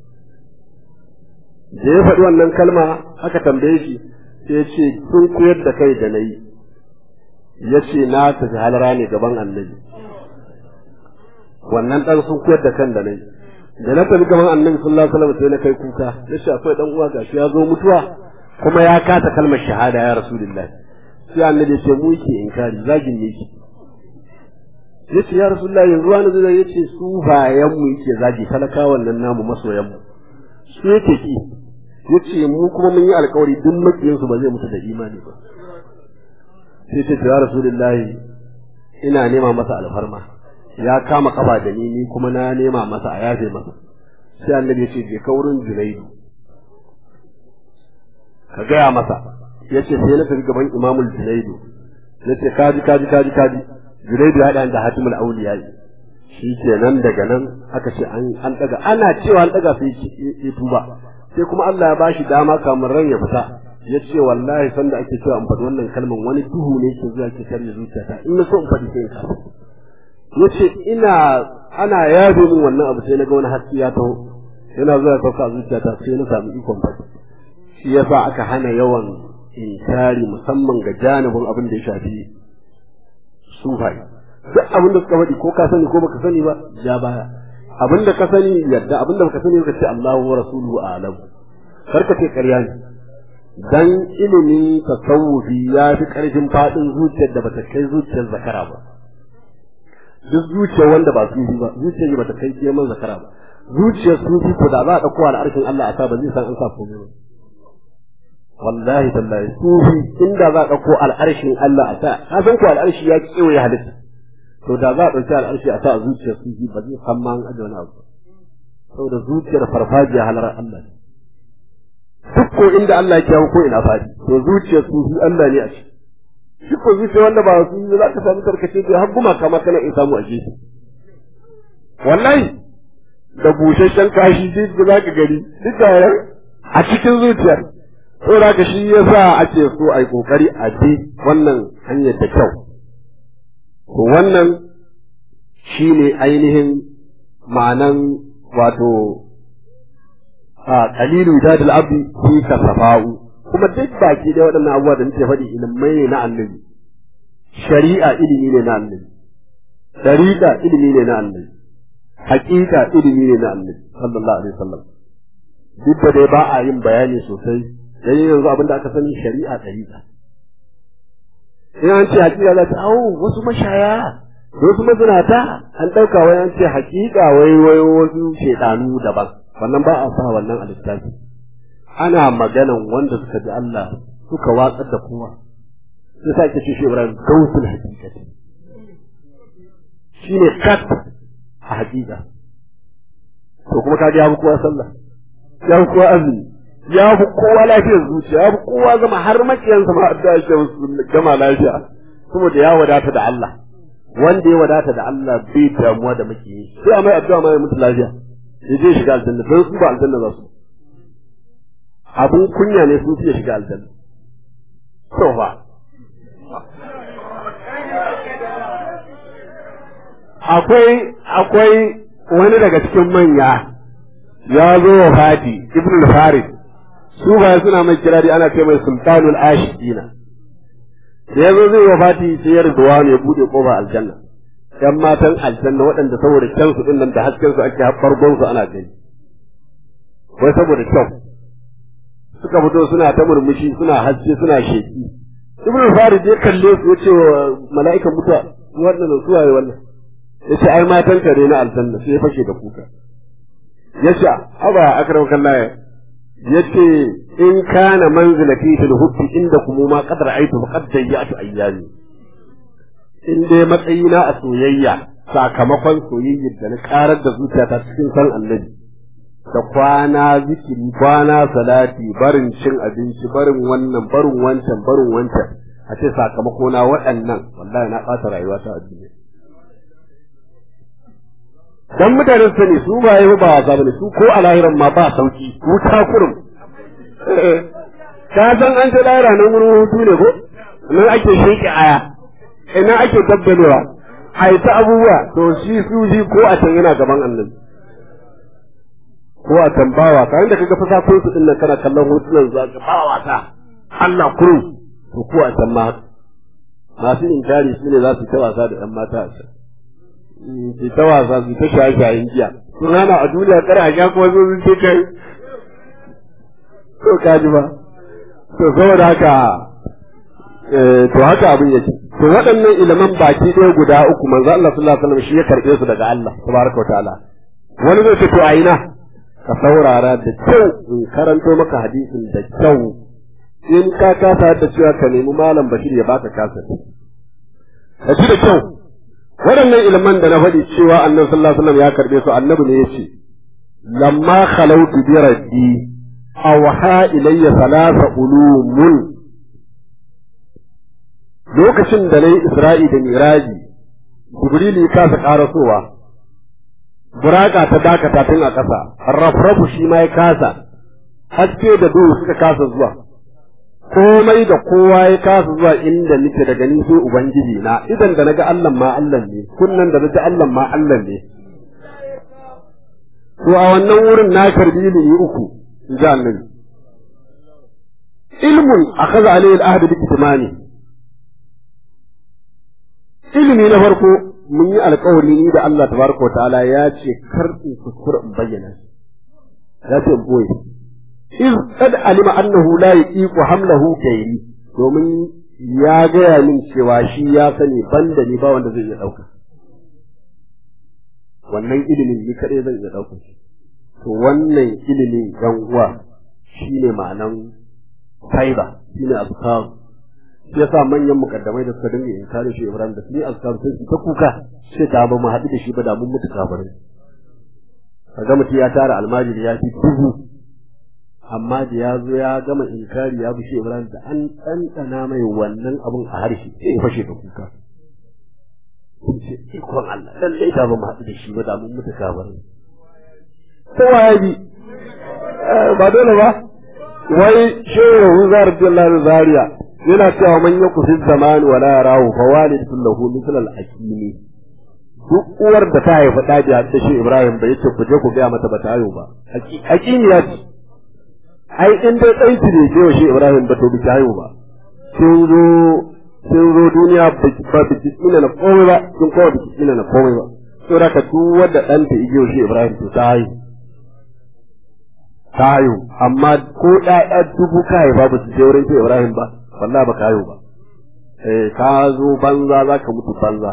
da ya faɗi wannan kalma aka tambaye shi sai ya ce sun kuyar da kai da na yi ya ce na tafi halara ne gaban annabi wannan ɗan sun kuyar da kan da na yi da na tafi gaban annabi sallallahu alaihi wasallam sai na kai kuka yace akwai dan uwa gashi ya zo mutuwa kuma ya kasa kalmar shahada ya rasulullahi sai annabi ya ce mu yake inkari zagin ne yake yace ya rasulullahi yanzu wani zai yace su bayan mu yake zagi talakawan nan namu masoyan mu su yake ki yace mu kuma mun yi alkawari duk makiyin su ba zai mutu da imani ba sai ce ya rasulullahi ina nema masa alfarma ya kama kafa da ni ni kuma na nema masa a yafe masa sai annabi ya ce je ka wurin junaidu ka gaya masa ya ce sai na tafi gaban imamul junaidu ya ce kaji kaji kaji kaji Junaidu ya haɗa da Hatimul Auliya shi kenan daga nan aka ce an an daga ana cewa an daga sai ya tuba sai kuma Allah ya bashi dama kamar ran ya fita ya ce wallahi sanda ake cewa in faɗi wannan kalman wani duhu ne ke zuwa ke karya zuciyata in na so in faɗi sai in kasa ya ce ina ana yabe min wannan abu sai na ga wani haske ya taho yana zuwa sauka a zuciyata sai na samu ikon faɗi shi yasa aka hana yawan inkari musamman ga janibin abin da ya shafi sufai duk abin da suka faɗi ko ka sani ko baka sani ba ja baya abin da ka sani yadda abin da baka sani ka ce Allahu wa rasuluhu a'lam kar ka ce ƙarya ne dan ilimi tasawufi ya fi ƙarfin faɗin zuciyar da bata kai zuciyar zakara ba duk zuciyar wanda ba sufi ba zuciyar da bata kai keman zakara ba zuciyar sufi ko da za a ɗauko al'arshin Allah a sa ba zai san an sa komai ba wallahi tallahi sufi inda za a ɗauko al'arshin Allah a sa ka san ko al'arshi ya kewaye halitta to da za a ɗauki al'arshi a sa a zuciyar sufi ba zai san ma an aje wani abu saboda zuciyar farfajiya halar Allah ne duk ko inda Allah ya kiyawo ko ina fadi to zuciyar sufi Allah ne a ciki shi ko zuciya wanda ba su za ka samu tarkace da har guma kama kana in samu a gefe wallahi da busasshen kashi duk da za ka gani duk da a cikin zuciyar to da ka shi yasa ake so a yi kokari a bi wannan hanyar da kyau to wannan shine ainihin ma'anan wato a qalilu dadal abdi fi kasafa'u kuma duk baki da waɗannan abubuwa da nake faɗi ilimai ne na annabi shari'a ilimi ne na annabi dariqa ilimi ne na annabi haƙiƙa ilimi ne na annabi sallallahu alaihi wasallam duk da dai ba a yin bayani sosai dan yanzu abin da aka sani shari'a dariqa in an ce haƙiƙa za ta awo wasu mashaya wasu mazinata an ɗauka wai an ce haƙiƙa wai wai wasu shedanu daban wannan ba a sa wannan a littafi ana maganan wanda suka ji Allah suka watsar da kowa sai sa ke ce shi Ibrahim gausul hakikati shine kat a hakika to kuma ka ya fi kowa sallah ya fi kowa azumi ya fi kowa lafiyar zuciya ya fi kowa zama har makiyansa ma addu'a ke musu gama lafiya saboda ya wadata da Allah wanda ya wadata da Allah bai damuwa da makiyi sai a mai addu'a ma ya mutu lafiya ya je shiga aljanna don su ba aljanna za su abun kunya ne sun fiye shiga aljanna to fa akwai akwai wani daga cikin manya ya zo wa fati ibn al-farid su ba suna mai kirari ana ce mai sultanul ashidina da ya zo zai wa fati sai ya rubuwa ne bude kofa aljanna yan matan aljanna waɗanda saboda kyansu din nan da hasken su ake farkon su ana gani wai saboda kyau suka fito suna ta murmushi suna haske suna sheki ibnu farid ya kalle su ya ce wa mala'ikan mutuwa wannan su waye wannan ya ce ai matan ka ne na aljanna sai ya fashe da kuka ya ce aba akram kallaye ya ce in kana manzilati fil hubbi inda kuma ma qadar aitu fa qad dayyatu ayyami in dai matsayina a soyayya sakamakon soyayyar da na karar da zuciyata cikin san annabi da kwana zikiri kwana salati barin cin abinci barin wannan barin wancan barin wancan a ce sakamako na waɗannan wallahi na ɓata rayuwa ta a duniya dan mutane su sani su ba yi ba wasa bane su ko a lahiran ma ba sauki wuta kurum ka san an ce lahira nan wurin hutu ne ko nan ake sheke aya ina ake tabbalewa a yi ta abubuwa to shi su shi ko a can yana gaban annabi ko a tambawa kayan da kaga fasafin su din nan kana kallon hotunan zuwa ga ba wasa Allah kuru to ko a can ma masu inkari su ne za su ta wasa da ɗan mata a can su ta wasa su ta shaye shayen giya sun hana a duniya kar a sha kuma sun ce kai to kaji ba to saboda haka to haka abin yake to waɗannan ilimin baki ɗaya guda uku manzo Allah sallallahu alaihi wasallam shi ya karɓe su daga Allah tabaraka wa ta'ala wani zai ce to a ina ka saurara da kyau in karanto maka hadisin da kyau in ka kasa da cewa ka nemi malam Bashir ya baka kasa ka ji da kyau waɗannan ilimin da na faɗi cewa annabi sallallahu alaihi wasallam ya karɓe su annabi ne ya ce lamma khalawtu bi rabbi awha ilayya thalatha ulumun lokacin da na yi Isra'i da Miraji jibril ya kasa karasowa buraka ta dakata tun a ƙasa rafrafu shi ma ya kasa haske da duhu suka kasa zuwa komai da kowa ya kasa zuwa inda nake daga ni sai ubangiji na idan da naga Allah ma Allah ne kunnan da naga Allah ma Allah ne to a wannan wurin na karbi ilimi uku in ji annabi ilmun akhadha alayhi al-ahd bi kitmani ilimi na farko mun yi alkawari ni da Allah tabaraka ta'ala ya ce kar in kuskura in bayyana ya ce in boye iz kad alima annahu la yaqiqu hamlahu gairi domin ya gaya min cewa shi ya sani banda ni ba wanda zai iya dauka wannan ilimin ni kadai zan iya dauka shi to wannan ilimin yan uwa shine ma'anan faiba shine azkar shi yasa manyan mukaddamai da suka dinga inkari shi Ibrahim da su yi azkar sai su ta kuka sai da ba mu haɗu da shi ba da mun mutu kafirai kaga mutum ya tara almajiri ya fi dubu amma da ya zo ya gama inkari ya bushe Ibrahim da an ɗanɗana mai wannan abun a harshe sai ya fashe da kuka ce ikon Allah lallai da ba mu haɗu da shi ba da mun mutu kafirai kowa ya bi ba dole ba wai shehu Huzar Abdullahi Zaria yana cewa man yaku fi zamani wala yarahu fa walidun lahu mithl al akimi duk uwar da ta haifa da da shi Ibrahim bai ce ku je ku ga mata ba ta hayo ba akimi ya ce ai in dai dai ne ce shi Ibrahim ba to bi ta hayo ba sun zo sun zo duniya ba ba bi ina na komai ba sun kowa bi ina na komai ba to da ka duk wanda dan ta igiyo shi Ibrahim to ta hayo ta hayo amma ko ƴaƴa dubu kai ba ba su je wurin shi Ibrahim ba wallahi ba kayo ba eh ka zo banza za ka mutu banza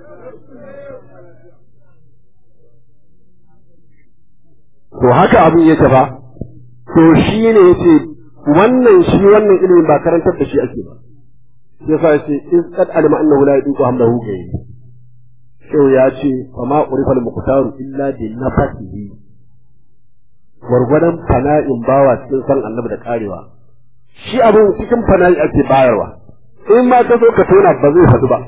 to haka abin yake ba to shi ne yace wannan shi wannan ilimin ba karantar da shi ake ba yasa yace in qad alima annahu la yudiku hamlahu gai Shehu ya ce fa ma urifa al-muqtaru illa bi nafsihi gwargwadon fana'in bawa cikin san annabi da karewa shi abin cikin fana'i ake bayarwa in ma ka zo ka tona ba zai faɗi ba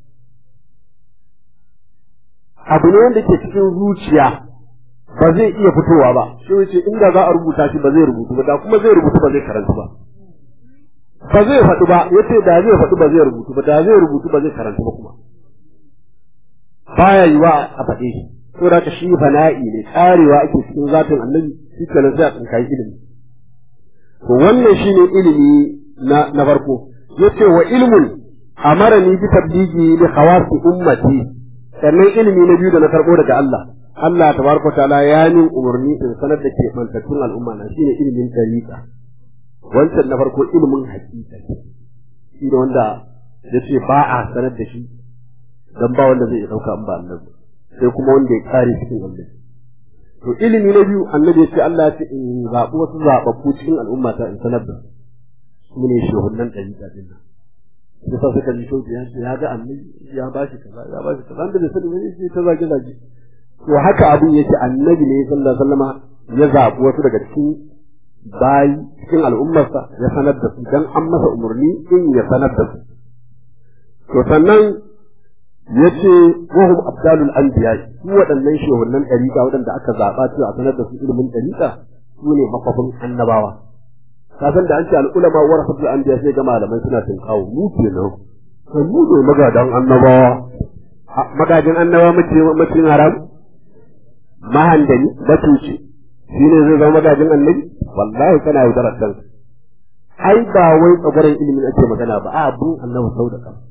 abu ne wanda ke cikin zuciya ba zai iya fitowa ba shi wuce inda za a rubuta shi ba zai rubutu ba da kuma zai rubutu ba zai karanta ba ba zai faɗi ba yace da zai faɗi ba zai rubutu ba da zai rubutu ba zai karanta ba kuma baya yiwa a faɗe shi to da shi fana'i ne karewa ake cikin zatin annabi shi kenan sai a tsinkayi ilimi to wannan shine ilimi na na farko yace wa ilmun amarani bi tabligi li khawasi ummati sannan ilimi na biyu da na karbo daga Allah Allah tabaraka taala ya min umarni in sanar da ke mantattun al'umma na shine ilimin tariqa wancan na farko ilimin hakika shi da wanda yace ba a sanar da shi dan ba wanda zai dauka in ba Allah sai kuma wanda ya kare cikin Allah to ilimi na biyu annabi ya ce Allah ya ce in zaɓi wasu zaɓaɓɓu cikin al'umma ta in sanar da su ne shehunan ɗariƙa ɗin nan sai sa suka ji shauki ya ce ya ga annabi ya ba shi kaza ya ba shi kaza da bai sani wani sai ta zage zage to haka abin yake annabi ne sallallahu alaihi wasallama ya zaɓi wasu daga cikin bayi cikin al'ummarsa ya sanar da su dan an masa umarni in ya sanar da su to sannan yace wahum abdalul anbiya su waɗannan shehunan ɗariƙa waɗanda aka zaɓa cewa a sanar da su ilimin ɗariƙa su ne makwafin annabawa ka san da an ce al'ulama warasatul anbiya sai ga malamai suna tinkawo mu kenan kan mu ne magadan annabawa magajin annabawa mace macin haram mahandani batuci shi ne zai zama magajin annabi wallahi kana yaudarar kanka ai ba wai tsagwaron ilimin ake magana ba a abin annabi sau da kanka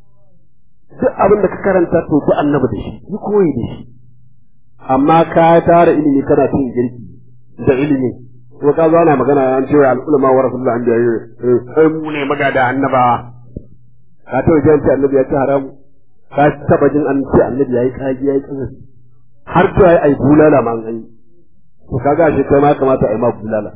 duk abin da ka karanta to ku annabi da shi yi koyi da shi amma ka tara ilimi kana cin girki da ilimi ko ka zo ana magana an cewa al'ulama wa rasulullah an jaye sai mu ne magada annabawa ka ta wajen ce annabi ya ci haramu ka taba jin an ce annabi yayi kaji yayi kaza har to yayi ai bulala ma an yi to kaga shi kai ma kamata ai ma bulala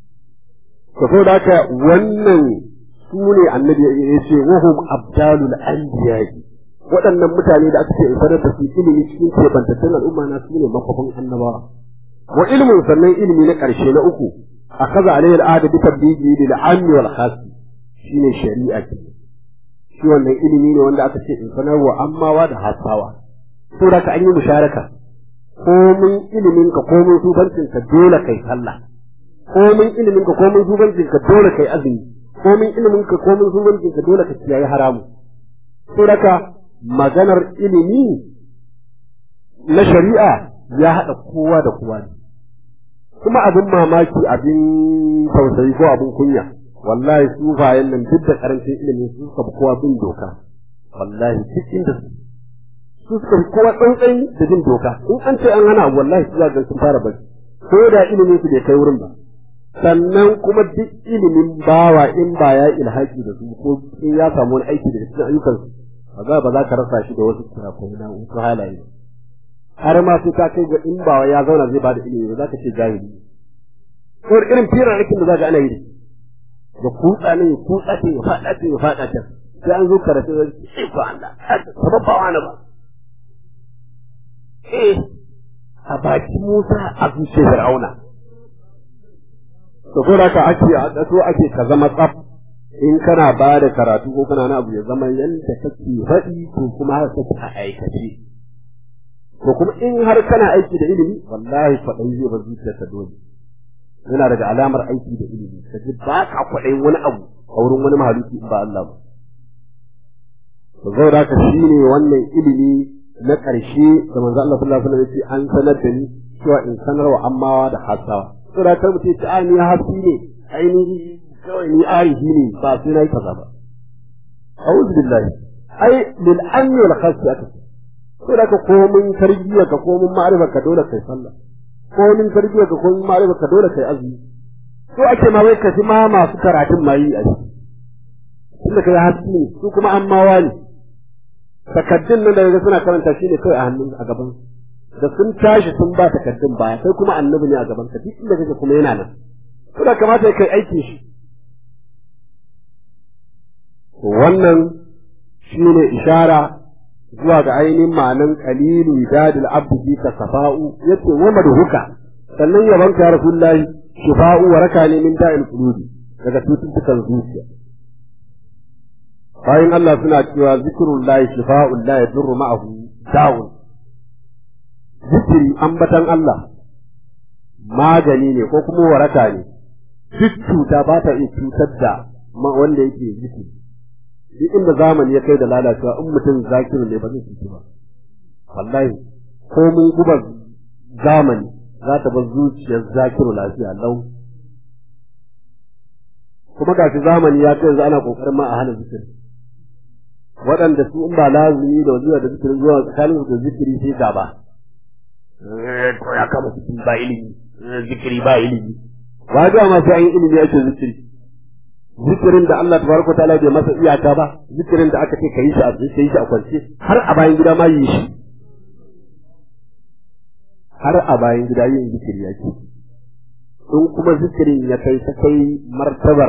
to saboda haka wannan su ne annabi ya ce wahum abdalul anbiya'i waɗannan mutane da aka ce in sanar da su ilimi cikin kebantattun al'umma na su ne makwafin annabawa wa ilmin sannan ilimi na ƙarshe na uku a kaza alayhi al'ada bi tabbiji lil ammi wal khas shine shari'a ke shi wannan ilimi ne wanda aka ce in sanarwa ammawa da hasawa to da ka an yi musharaka komin ilimin ka komin subancin ka dole kai sallah komin ilimin ka komin subancin ka dole kai azumi komin ilimin ka komin subancin ka dole ka kiyaye haramu to da ka maganar ilimi na shari'a ya haɗa kowa da kowa ne kuma abin mamaki abin tausayi ko abin kunya wallahi sufayen nan duk da karancin ilimin su suka fi kowa bin doka wallahi duk inda su su suka fi kowa tsantsan da bin doka in an ce an hana abu wallahi su zaga sun fara bari ko da ilimin su bai kai wurin ba sannan kuma duk ilimin bawa in ba ya ilhaki da su ko in ya samu wani aiki daga cikin ayyukan su ba za ba za ka rasa shi da wasu kurakurai na wasu halaye har ma sai ta kai ga in ba ya zauna zai bada ilimi ba za ka ce jahili ko irin firar aikin da za ka ana yi da kutsa ne ya kutsa ce ya faɗa ce ya faɗa ce sai an zo karatu da ce ko Allah ba ba wani ba eh a baki Musa a zuciyar Fir'auna to ko da ka ake a so ake ka zama tsaf in kana ba da karatu ko kana na abu ya zama yanda kake faɗi ko kuma haka kake a aikace ko kuma in har kana aiki da ilimi wallahi kwaɗayi zai bar zuciyarka dole yana daga alamar aiki da ilimi ka ji ba ka kwaɗayin wani abu a wurin wani mahaluki in ba Allah ba to zai da ka shi ne wannan ilimi na ƙarshe da manzo Allah sallallahu alaihi wasallam ya ce an sanar da ni cewa in sanar wa ammawa da hasawa to da kar mutum ce a ni hafi ne ainihi kawai ni arihi ne ba sai na yi kaza ba a'udhu billahi ai lil anni wal khasfi aka ce to da ka komin tarbiyya ka komin ma'arifa ka dole kai sallah komin tarbiyya ka komin ma'arifa ka dole kai azumi to ake ma wai ka ji ma masu karatun ma yi a ciki tunda kai haske ne su kuma an mawa ne takaddun nan da suna karanta shi ne kai a hannun a gaban da sun tashi sun ba takaddun baya sai kuma annabi ne a gaban ka duk inda kake kuma yana nan to da kamata kai aikin shi wannan shine ishara zuwa ga ainihin ma'anan qalilu idadil abdi fi kasafa'u yace wa madhuka sannan yaban ka rasulullahi shifa'u wa raka ne min da'il qulubi daga cututtukan zuciya bayan Allah suna cewa zikrullahi shifa'un la yadurru ma'ahu da'un zikiri ambatan Allah magani ne ko kuma waraka ne duk cuta ba ta iya cutar da wanda yake zikiri duk inda zamani ya kai da lalacewa in mutum zakiru ne ba zai cuci ba wallahi ko mun guba zamani za ta bar zuciyar zakiru lafiya lau kuma gashi zamani ya kai yanzu ana kokarin ma a hana zikiri waɗanda su in ba lazumi da wajiba da zikirin zuwa tsakanin su da zikiri sai gaba to ya kama zikiri ba ilimi zikiri ba ilimi ba ga ma sai an yi ilimi ake zikiri zikirin da Allah tabaraka ta'ala bai masa iyaka ba zikirin da aka ce kai shi a kai shi a kwance har a bayan gida ma yi shi har a bayan gida yin zikiri yake in kuma zikirin ya kai ta kai martabar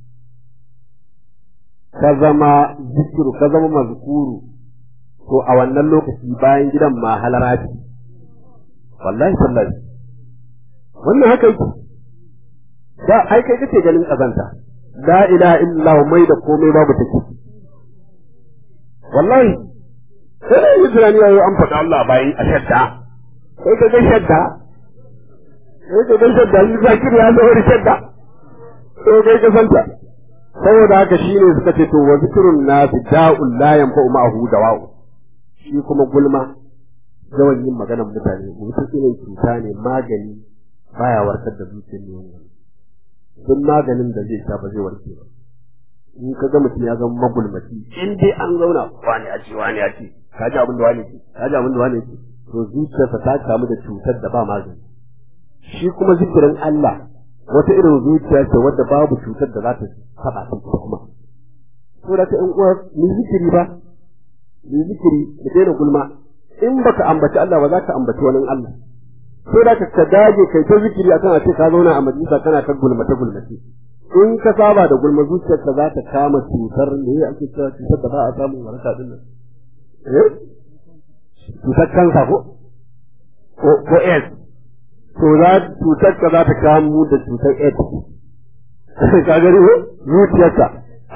ka zama zikiru ka zama mazkuru to a wannan lokaci bayan gidan ma halara ce wallahi sallahi wannan haka yake da ai kai kace ganin kazanta la ilaha illallah mai da komai babu take wallahi sai da yi tunani yayi an faɗa Allah bayan a shadda sai ka ga shadda sai ka ga shadda shi zakir ya zo da shadda sai kai ka santa saboda haka shine suka ce to wa zikrun nas da'ul la yanfa'u ma'ahu dawa'u shi kuma gulma yawan yin maganar mutane mutum irin cuta ne magani baya warkar da zuciyar ne wannan duk maganin da zai sha ba zai warke ba in ka ga mutum ya zama magulmaci in dai an zauna wani a ce wani a ce ka ji abin da wani ce ka ji abin da wani ce to zuciyarsa ta kamu da cutar da ba magani shi kuma zikirin Allah wata irin zuciya ce wadda babu cutar da za ta taɓa ta kuma to da ka in uwa ni zikiri ba ni zikiri da daina gulma in baka ambaci Allah ba za ka ambaci wani Allah sai da ka dage kai ta zikiri akan a ce ka zauna a majalisa kana ta gulmata gulmace in ka saba da gulma zuciyarka za ta kama cutar ne ake cewa cutar da ba a samun waraka din nan eh cutar kansa ko ko ko AIDS to za cutar ka za ta kama da cutar AIDS ka gani ko zuciyarka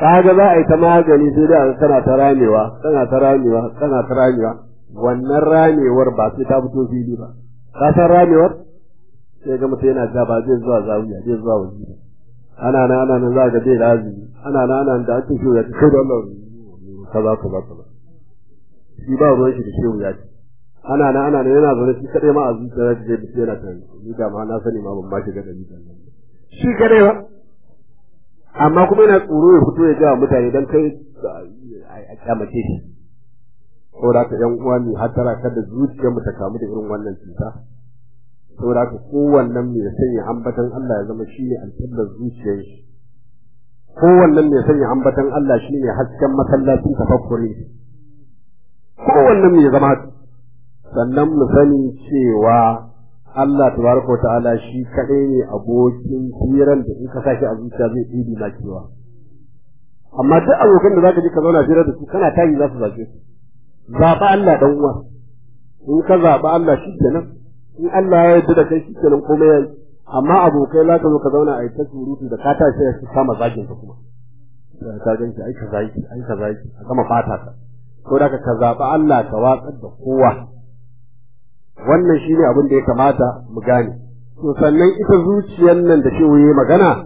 kaga za a yi ta magani sai dai kana ta ramewa kana ta ramewa kana ta ramewa wannan ramewar ba sai ta fito fili ba ka san ramewar sai ga mutum yana ja ba zai zuwa zawiya zai zuwa wajibi ana nan ana nan za ga zai lazimi ana nan ana da ake shehu ya ce kai da Allah kaza kaza kaza shi ba ruwan shi da shehu ya ce ana nan ana nan yana zaune shi kadai ma a zuciya da zai bi yana tani ni da ma na sani ma ban ma shiga da ni shi kadai ba amma kuma yana tsoro ya fito ya ga mutane dan kai a kyamace shi saboda ka yan uwa ne har tara kada zuciyar mu ta kamu da irin wannan cuta saboda ka kowannen mai sanya ambatan Allah ya zama shine alƙiblar zuciyar shi kowannen mai sanya ambatan Allah shine hasken masallacin tafakkuri kowannen mai zama sannan mu sani cewa Allah tabaraka ta'ala shi kadai ne abokin hiran da in ka saki a zuciya zai ɗibi na kewa amma duk abokan da zaka ji ka zauna hira da su kana tayi za su zace su zaɓa Allah dan uwa in ka zaɓa Allah shi kenan in Allah ya yarda da kai shi kenan komai yayi amma abokai za ka zo ka zauna a yi ta surutu da ka tashi sai ka kama zagin ka kuma ka gan shi ai ka zaki ai ka zaki a gama fata ka ko da ka zaɓa Allah ka watsar da kowa wannan shine abin da ya kamata mu gane to sannan ita zuciyar nan da shi yayi magana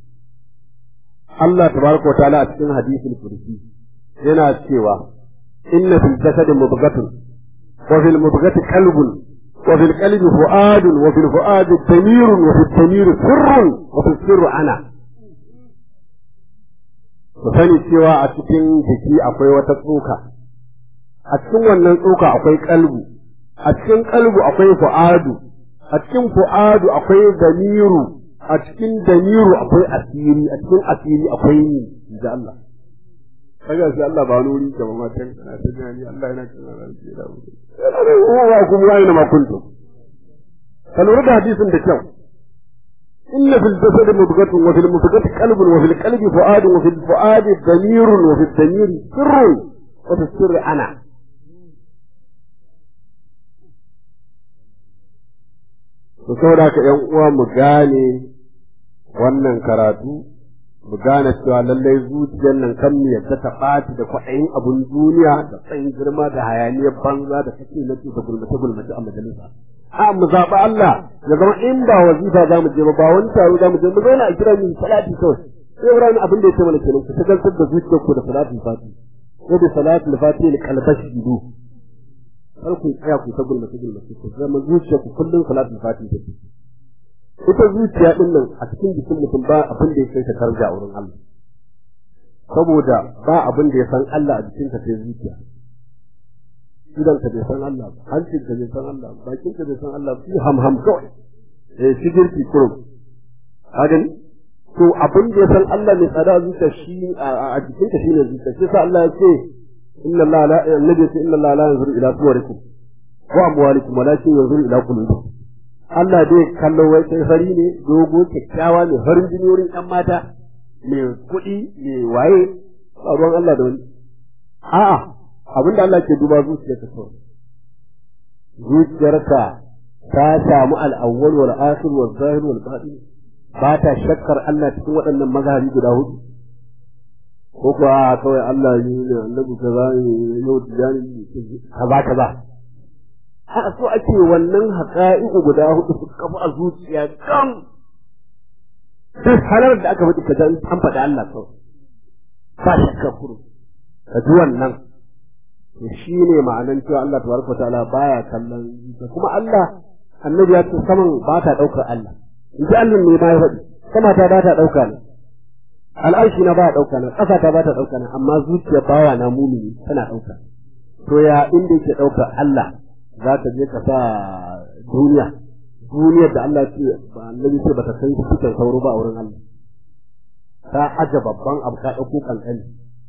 Allah tabaraka wa ta'ala a cikin hadisul kursi yana cewa inna fil jasadi mudghatun wa fil mudghati qalbun wa fil qalbi fu'adun wa fil fu'adi damirun wa fil damiri sirrun wa fil sirru ana ku sani cewa a cikin jiki akwai wata tsoka a cikin wannan tsoka akwai kalbu a cikin kalbu akwai fu'adu a cikin fu'adu akwai damiru a cikin damiru akwai asiri a cikin asiri akwai ni da Allah kaga sai Allah ba nuri ga matan kana ta jani Allah yana kana ran ce da mu wa kuma wai na makuntu ka lura da hadisin da kyau inna fil jasadi mudghatun wa fil mudghati qalbun wa fil qalbi fu'adun wa fil fu'adi damirun wa fil damiri sirrun wa fil sirri ana to saboda ka ƴan uwa mu gane wannan karatu mu gane cewa lallai zuciyar nan kan mu yadda ta ɓaci da kwaɗayin abun duniya da tsayin girma da hayaniyar banza da kake nake da gulmace gulmace a majalisa a mu zaɓi Allah ya zama in ba wazifa za mu je ba ba wani taro za mu je mu zauna a kira mu salati kawai sai Ibrahim abin da ya ce mana kenan ku tagantar da zuciyar ku da salatul fati ko da salatul fati li qalbashi idu kar ku tsaya ku ta gulmace gulmace ku zama zuciyar ku kullum salatul fati take ita zuciya din nan a cikin jikin mutum ba abin da ya kai ta karja a wurin Allah saboda ba abin da ya san Allah a jikin ka sai zuciya idan ka bai san Allah ba hancin ka bai san Allah ba bakin ka bai san Allah ba shi ham ham kawai eh sigirki kurum hagan to abin da ya san Allah mai tsada zuciya shi a jikin ka shine zuciya shi sa Allah ya ce inna Allah la annabi ya ce inna Allah la yanzuru ila suwarikum wa amwalikum walakin yanzuru ila qulubikum Allah dai kallo wai sai fari ne dogo kyakkyawa ne farin jini wurin ƴan mata mai kuɗi mai waye tsaron Allah da wani a'a abinda Allah ke duba zuciyarka kawai zuciyarka ta samu al'awwal wal akhir wal zahir wal batin ba ta shakkar Allah cikin waɗannan mazhabi guda hudu ko kuwa kawai Allah ne annabi kaza ne yau tijani kaza kaza a so ake wannan haƙa'i'u guda hudu su kafa a zuciya kan duk halar da aka faɗi kaza an faɗi Allah kawai ba shakka kuru ka ji wannan to shi ne ma'anan cewa Allah tabaraka ta'ala baya kallon kuma Allah annabi ya ce saman ba ta ɗaukar Allah in ji Allah ne ma ya faɗi sama ta ba ta ɗauka ne al'arshi na ba ta ɗauka ne ƙasa ta ba ta ɗauka ne amma zuciya bawa na mumini tana ɗauka to ya inda yake ɗaukar Allah za ka je ka sa duniya duniyar da Allah ce ba annabi ce bata kai cikin sauro ba a wurin Allah ta aje babban abu ka dauko kankani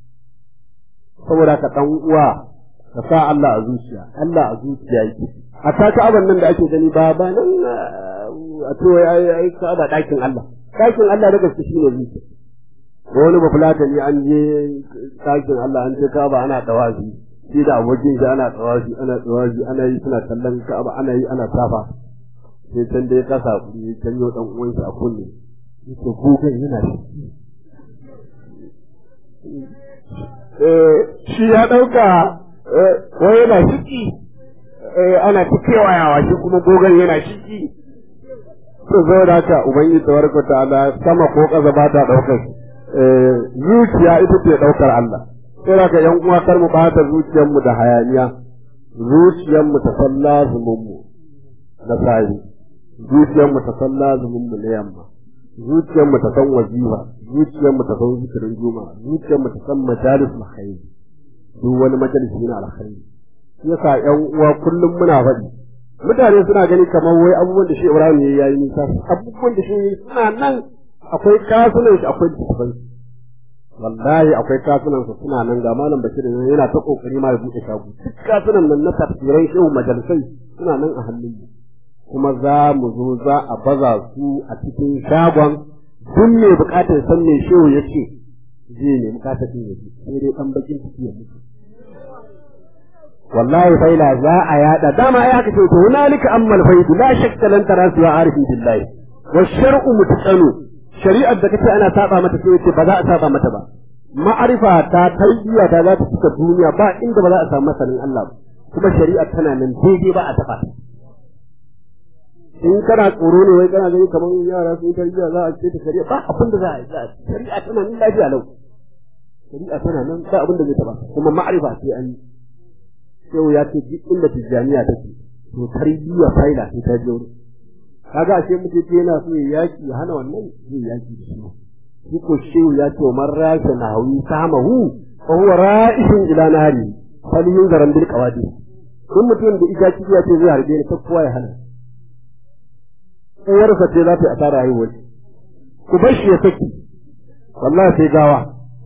saboda ka dan uwa ka sa Allah a zuciya Allah a zuciya yake a ta abin nan da ake gani ba ba nan a to ai ai ka ba dakin Allah dakin Allah da gaske shine zuciya ko wani bafulatani an je dakin Allah an je ka ba ana dawazi shi da abokin shi ana tsawashi ana tsawashi ana yi suna kallon ka'aba ana yi ana safa sai can da ya kasa kuɗi ya canyo dan uwan shi a kunne yake kukan yana shi shi ya ɗauka wai yana shiki ana ta kewayawa shi kuma gogon yana shiki to zo da haka ubangiji tabaraka ta'ala sama ko ƙasa ba ta ɗaukar zuciya ita ce ɗaukar Allah sai da ka yan uwa kar mu ɓata zuciyarmu da hayaniya zuciyarmu ta san lazumin na sahi zuciyarmu ta san lazumin na yamma zuciyarmu ta san wazifa zuciyarmu ta san zikirin juma'a zuciyarmu ta san majalis alkhairi duk wani majalisi na alkhairi yasa yan uwa kullum muna faɗi mutane suna gani kamar wai abubuwan da shi Ibrahim ya yi nisa abubuwan da shi suna nan akwai kasunan shi akwai tafan wallahi akwai kasunan su suna nan ga malam Bashir yana ta kokari ma ya buɗe shago duk kasunan nan na tafsirai shehu majalisai suna nan a hannun mu kuma za mu zo za a baza su a cikin shagon duk mai bukatar san me shehu ya ce zai ne bukatar ya ce sai dai dan bakin ciki ya mutu wallahi faila za a yada dama ai aka ce to hunalika ammal faidu la shakka lan tarasu ya arifin billahi wa shar'u mutaqanu shari'ar da kace ana saba mata sai yace ba za a saba mata ba ma'arifa ta tarbiyya ta za ta cika duniya ba inda ba za a samu masanin Allah ba kuma shari'ar tana nan daidai ba a taba ta in kana tsoro ne wai kana gani kamar yara sun tarbiyya za a ce ta shari'a ba abin da za a yi shari'a tana nan lafiya lau shari'a tana nan ba abin da zai taba kuma ma'arifa sai an yi shehu ya ce duk inda tijjaniya take to tarbiyya faila sai ta je wurin kaga ashe mutum ce yana so ya yaki ya hana wannan zai yaki da shi shi ko shehu ya ce man rasha nahawi samahu fa huwa ra'ishun ila nari fal yunzaran bil qawadi kun mutum da ita kiya ce zai harbe ni ta kowa ya hana uwarsa ce za ta yi asara haihuwar ku bar shi ya saki wallahi sai gawa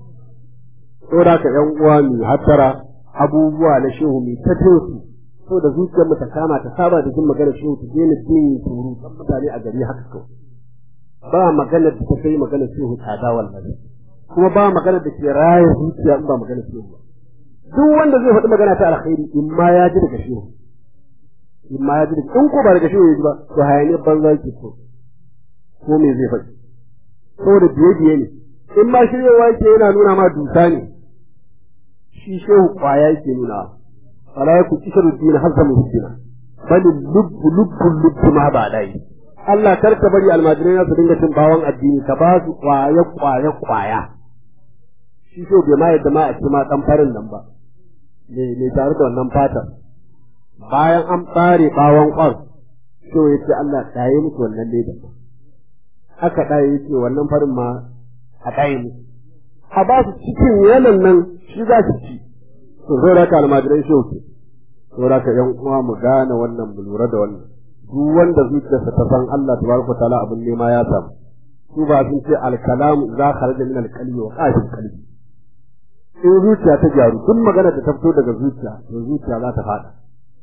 saboda ka yan uwa mu hattara abubuwa na shehu mai ta tosu so da zuciyar mu ta kama ta saba da jin magana shehu ta daina jin turu kan mutane a gari haka kawai ba magana da ta kai magana shehu tsada wallahi kuma ba magana da ke raya zuciya in ba magana shehu ba duk wanda zai faɗi magana ta alkhairi in ma ya ji daga shehu in ma ya ji daga in ko ba daga shehu ya ji ba to hayaniyar banza ke so ko me zai faɗi saboda biye biye ne in ma shiryawa yake yana nuna ma dusa ne shi shehu kwaya yake nuna fala yaku kisharu dina hazza muhdina bal lubbu lubbu lubbu ma ba dai Allah kar ka bari almajirai na su dinga cin bawon addini ka ba su kwaya kwaya kwaya shi shehu bai ma yadda ma a ci ma dan farin nan ba ne ne tare da wannan fatar bayan an bare bawon kwan shehu ya ce Allah ɗaye musu wannan leda aka ɗaye ya ce wannan farin ma a ɗaye musu a ba su cikin yanan nan shi za su ci to zo da ka almajirai shi ke to da ka yan uwa mu gane wannan mu lura da wannan duk wanda zuciyarsa ta san Allah tabaraka taala abin nema ya samu su ba sun ce alkalam za kharaja min alqalbi wa qashil qalbi in zuciya ta gyaru duk magana da ta fito daga zuciya to zuciya za ta fada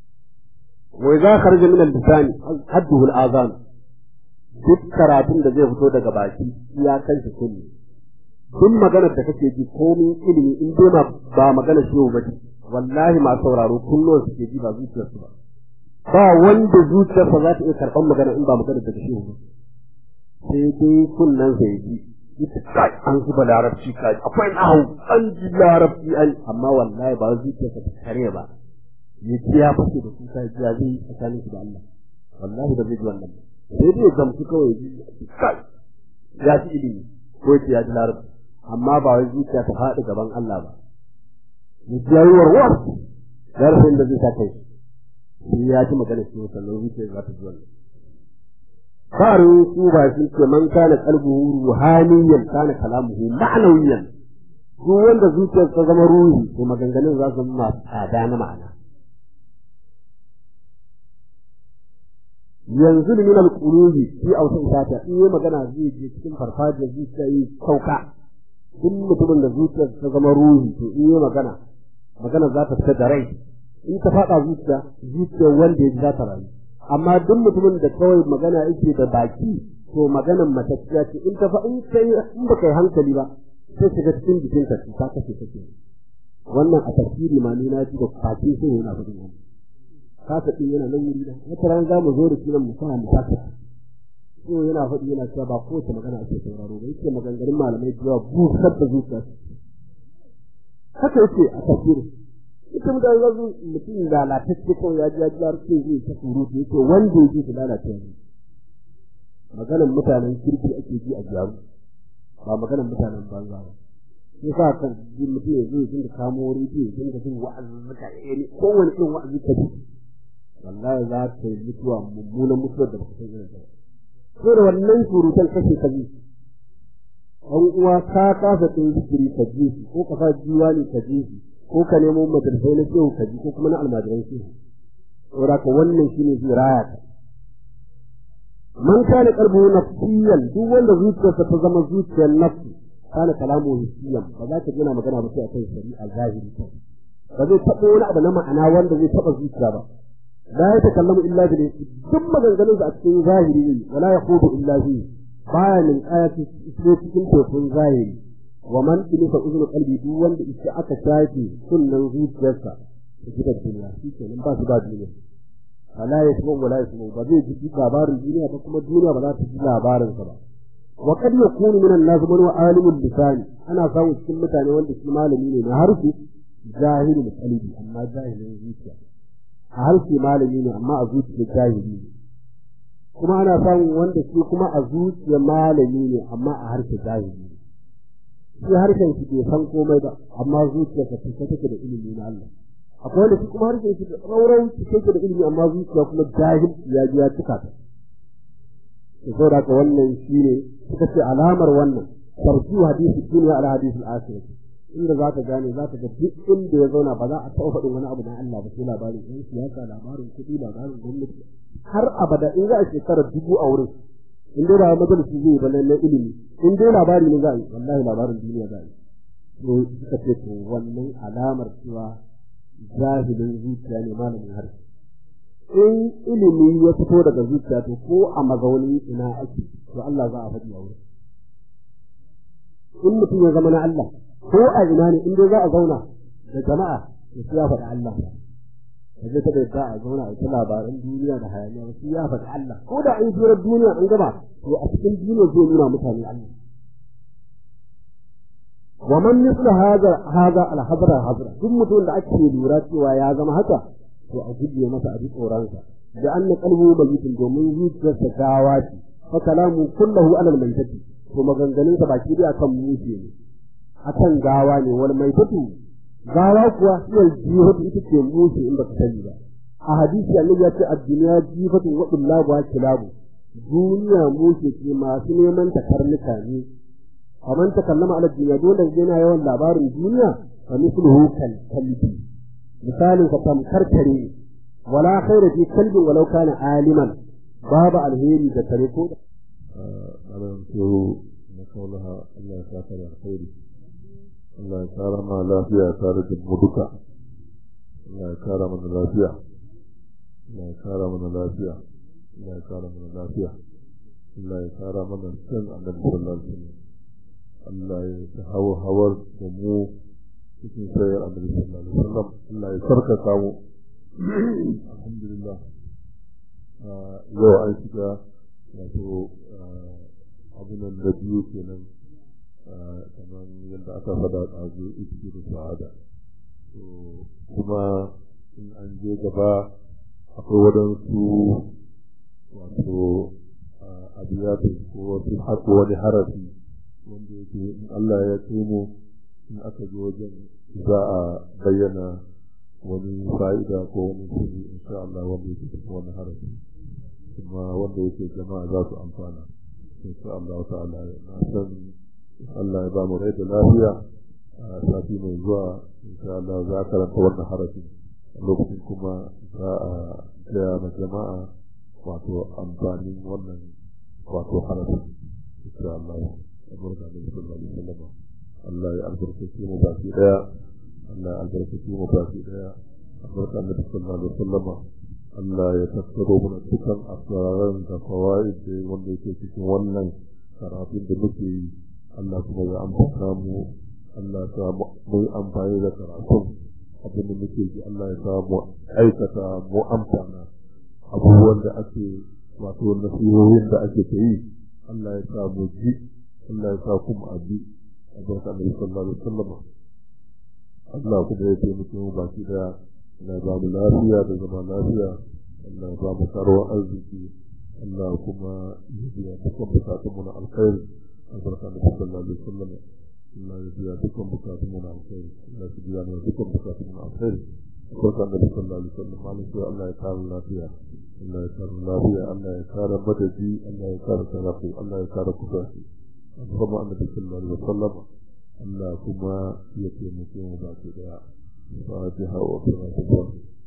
wa idza kharaja min al-lisani hadduhu al-azan duk karatun da zai fito daga baki ya kai shi kullu duk maganar da kake ji komin ilimi in dai ma ba maganar shehu ba wallahi ma sauraro kullum suke ji ba zuciyarsu ba ba wanda zuciyarsa za ta iya karɓar magana in ba maganar da shehu ba sai dai kunnan sai ji ita kai an zuba larabci kai akwai nahu an ji larabci an amma wallahi ba zuciyarsa ta kare ba ya ce ya fashe da kuka ji ya zai tsakanin shi da Allah wallahi ba zai ji wannan ba sai dai gamsu kawai ji kai ya ci ilimi ko ya ce ya ji larabci amma ba wai zuciya ta faɗi gaban Allah ba. Zuciyar warwar, zarafin da zai sa kai, shi ya ci magana shi sannan zuciya za ta ji wannan. Farin su ba sun ce man kana kalbuhu ruhaniyan kana kalamuhu ma'anawiyan. Duk wanda zuciyar ta zama ruhi to maganganun za su zama tsada na ma'ana. yanzu min al-qulubi fi awsa isata in yi magana zai je cikin farfajiyar zuciya yi sauka duk mutumin da zuciyar ta zama ruhi to in yi magana magana za ta fita da rai in ta faɗa zuciya zuciyar wanda ya ji za ta rayu amma duk mutumin da kawai magana yake da baki to maganan matacciya ce in ta fa in kai in ba kai hankali ba sai shiga cikin jikinka ta kashe kake wannan a tafsiri ma ni na ji da baki sai yana faɗin wannan kasa ɗin yana nan wuri da wata ran za mu zo da shi nan mu sa mu kasa so yana faɗi yana cewa ba kowace magana ake sauraro ba yake maganganun malamai da yawa busar da zuciya haka yake a tafsirin ita mu da yanzu mutum lalatacce kawai ya ji ya ji har sai zai ta surutu yake wanda yake su lalata ne maganar mutanen kirki ake ji a gyaru ba maganar mutanen banza ba sai sa kan ji mutum ya zo ya dinga kamo rediyo ya dinga jin wa'azuzzuka iri kowane irin wa'azi ka ji wallahi za ka yi mutuwa mummunan mutuwar da ba ka san irin ta sai da wannan surutan kashe ka ji an uwa ka kasa ɗin zikiri ka ji shi ko ka sa ne ka ji shi ko ka nemo madrasai na shehu ka ji ko kuma na almajiran shehu saboda ka wannan shine zai raya ka man kana qalbu nafsiyan duk wanda zuciyarsa ta zama zuciyar nafsi kana kalamu hissiyan ba za ka gina magana ba sai akan shari'a zahiri ta ba zai taɓa wani abu na ma'ana wanda zai taɓa zuciya ba la ya takallamu illa bil duk maganganun sa a cikin zahiri ne wala yaqudu illa bi baya min ayati sai cikin tofin zahiri wa man tilisa uzunu qalbi duk wanda iska aka shafe kunnan zuciyarsa ta gidan duniya shi kenan ba su ba duniya wala ya kuma wala ya kuma ba zai ji labarin duniya ba kuma duniya ba za ta ji labarin sa ba wa kad yakunu min an-nas man wa alimul lisani ana samu cikin mutane wanda shi malami ne na harshe jahilul qalbi amma jahilin zuciya a harshe malami ne amma a zuciya jahili ne kuma ana samun wanda shi kuma a zuciya malami ne amma a harshe jahili ne shi harshen shi bai san komai ba amma zuciyarsa ta take da ilimi na Allah akwai wanda shi kuma harshen shi rauran shi take da ilimi amma zuciya kuma jahil ya ji ya cika ta to saboda ka wannan shine suka ce alamar wannan tarju hadisi dunya ala hadisi al-akhirah inda za ka gane za ka ga duk inda ya zauna ba za a taɓa faɗin wani abu na Allah ba sai labarin ɗan siyasa labarin kuɗi labarin gwamnati har abada in za a shekara dubu a wurin in dai ba majalisi zai yi ba na ilimi in dai labari ne za a yi wallahi labarin duniya za a yi to suka ce to wannan alamar cewa jahilin zuciya ne malamin harshe in ilimi ya fito daga zuciya to ko a mazaunin ina ake to Allah za a faɗi a wurin in mutum ya zama na Allah ko a ina ne in dai za a zauna da jama'a to sai ya faɗi Allah ba zai taɓa yadda a zauna a ta labaran duniya da hayaniya ba sai ya faɗi Allah ko da an jira duniya an gaba to a cikin duniya zai nuna mutane Allah wa man misla hada hada al hadra hadra duk mutum da ake lura cewa ya zama haka to a guje masa a ji tsoronsa da anna qalbu mayitin domin zuciyarsa gawa ce fa kalamu kullahu ala al maitati to maganganunsa baki da akan mushe ne akan gawa ne wal maitatu gawa kuwa hiyar jihatu ita ce mushe in baka sani ba a hadisi annabi ya ce ad-dunya jihatu wa illabu wa kilabu duniya mushe ce masu neman ta karnuka ne faman ta kallama ala duniya dole yana yawan labarin duniya fa mithluhu kal kalbi misalin ka tamkar kare wala khaira fi kalbin walau kana aliman babu alheri da kare ko أنا أنتو نقولها الله تعالى الخير الله تعالى ما لا فيها تارك المدكة الله تعالى من لا فيها الله تعالى من لا فيها الله تعالى من لا فيها الله تعالى من السن النبي صلى الله عليه وسلم الله يتهوى هور ومو cikin sayar annabi sallallahu alaihi wasallam Allah ya sarkaka mu alhamdulillah yau an shiga wato abunan da biyu kenan kamar yadda aka fada ɗazu iski da sa'ada kuma in an je gaba akwai waɗansu wato abiyatun ko wasu haƙo wani harafi wanda yake in Allah ya kai mu in aka zo wajen za a bayyana wani fa'ida ko wani sirri insha Allah wanda yake cikin wani harafi kuma wanda yake jama'a za su amfana insha Allah ta'ala na san Allah ya ba mu rai da lafiya a sati mai zuwa insha Allah za a karanta wannan harafi lokacin kuma za a gaya ma jama'a wato amfanin wannan wato harafi insha Allah albarka da sallallahu alaihi wasallam Allah ya albarkace mu baki daya Allah ya albarkace mu baki daya albarka da sallallahu alaihi wasallam Allah ya tattaro mana dukkan asraran da fawaid da wanda yake cikin wannan karatun da muke yi Allah kuma ya amfana mu Allah ya sa mu amfani da karatun abin da muke ji Allah ya sa mu aikata mu amfana abubuwan da ake wato nasihohin da ake ta yi Allah ya sa mu ji Allah ya sa kuma abi albarka da sallallahu alaihi wasallam Allah kuma ya taimake mu baki daya Allah ya ba mu lafiya da zama lafiya Allah ya ba mu karuwar arziki Allah kuma ya biya dukkan bukatun mu na alkhairi albarka da sallallahu alaihi wasallam Allah ya biya dukkan bukatun mu na alkhairi Allah ya biya dukkan bukatun mu na alkhairi albarka da sallallahu alaihi wasallam malam sai Allah ya kare lafiya Allah ya kare lafiya Allah ya kare madadi Allah ya kare sarafu Allah ya kare kusaci kuma annabi sallallahu alaihi wasallam Allah kuma ya taimake mu baki daya fatiha wa salatu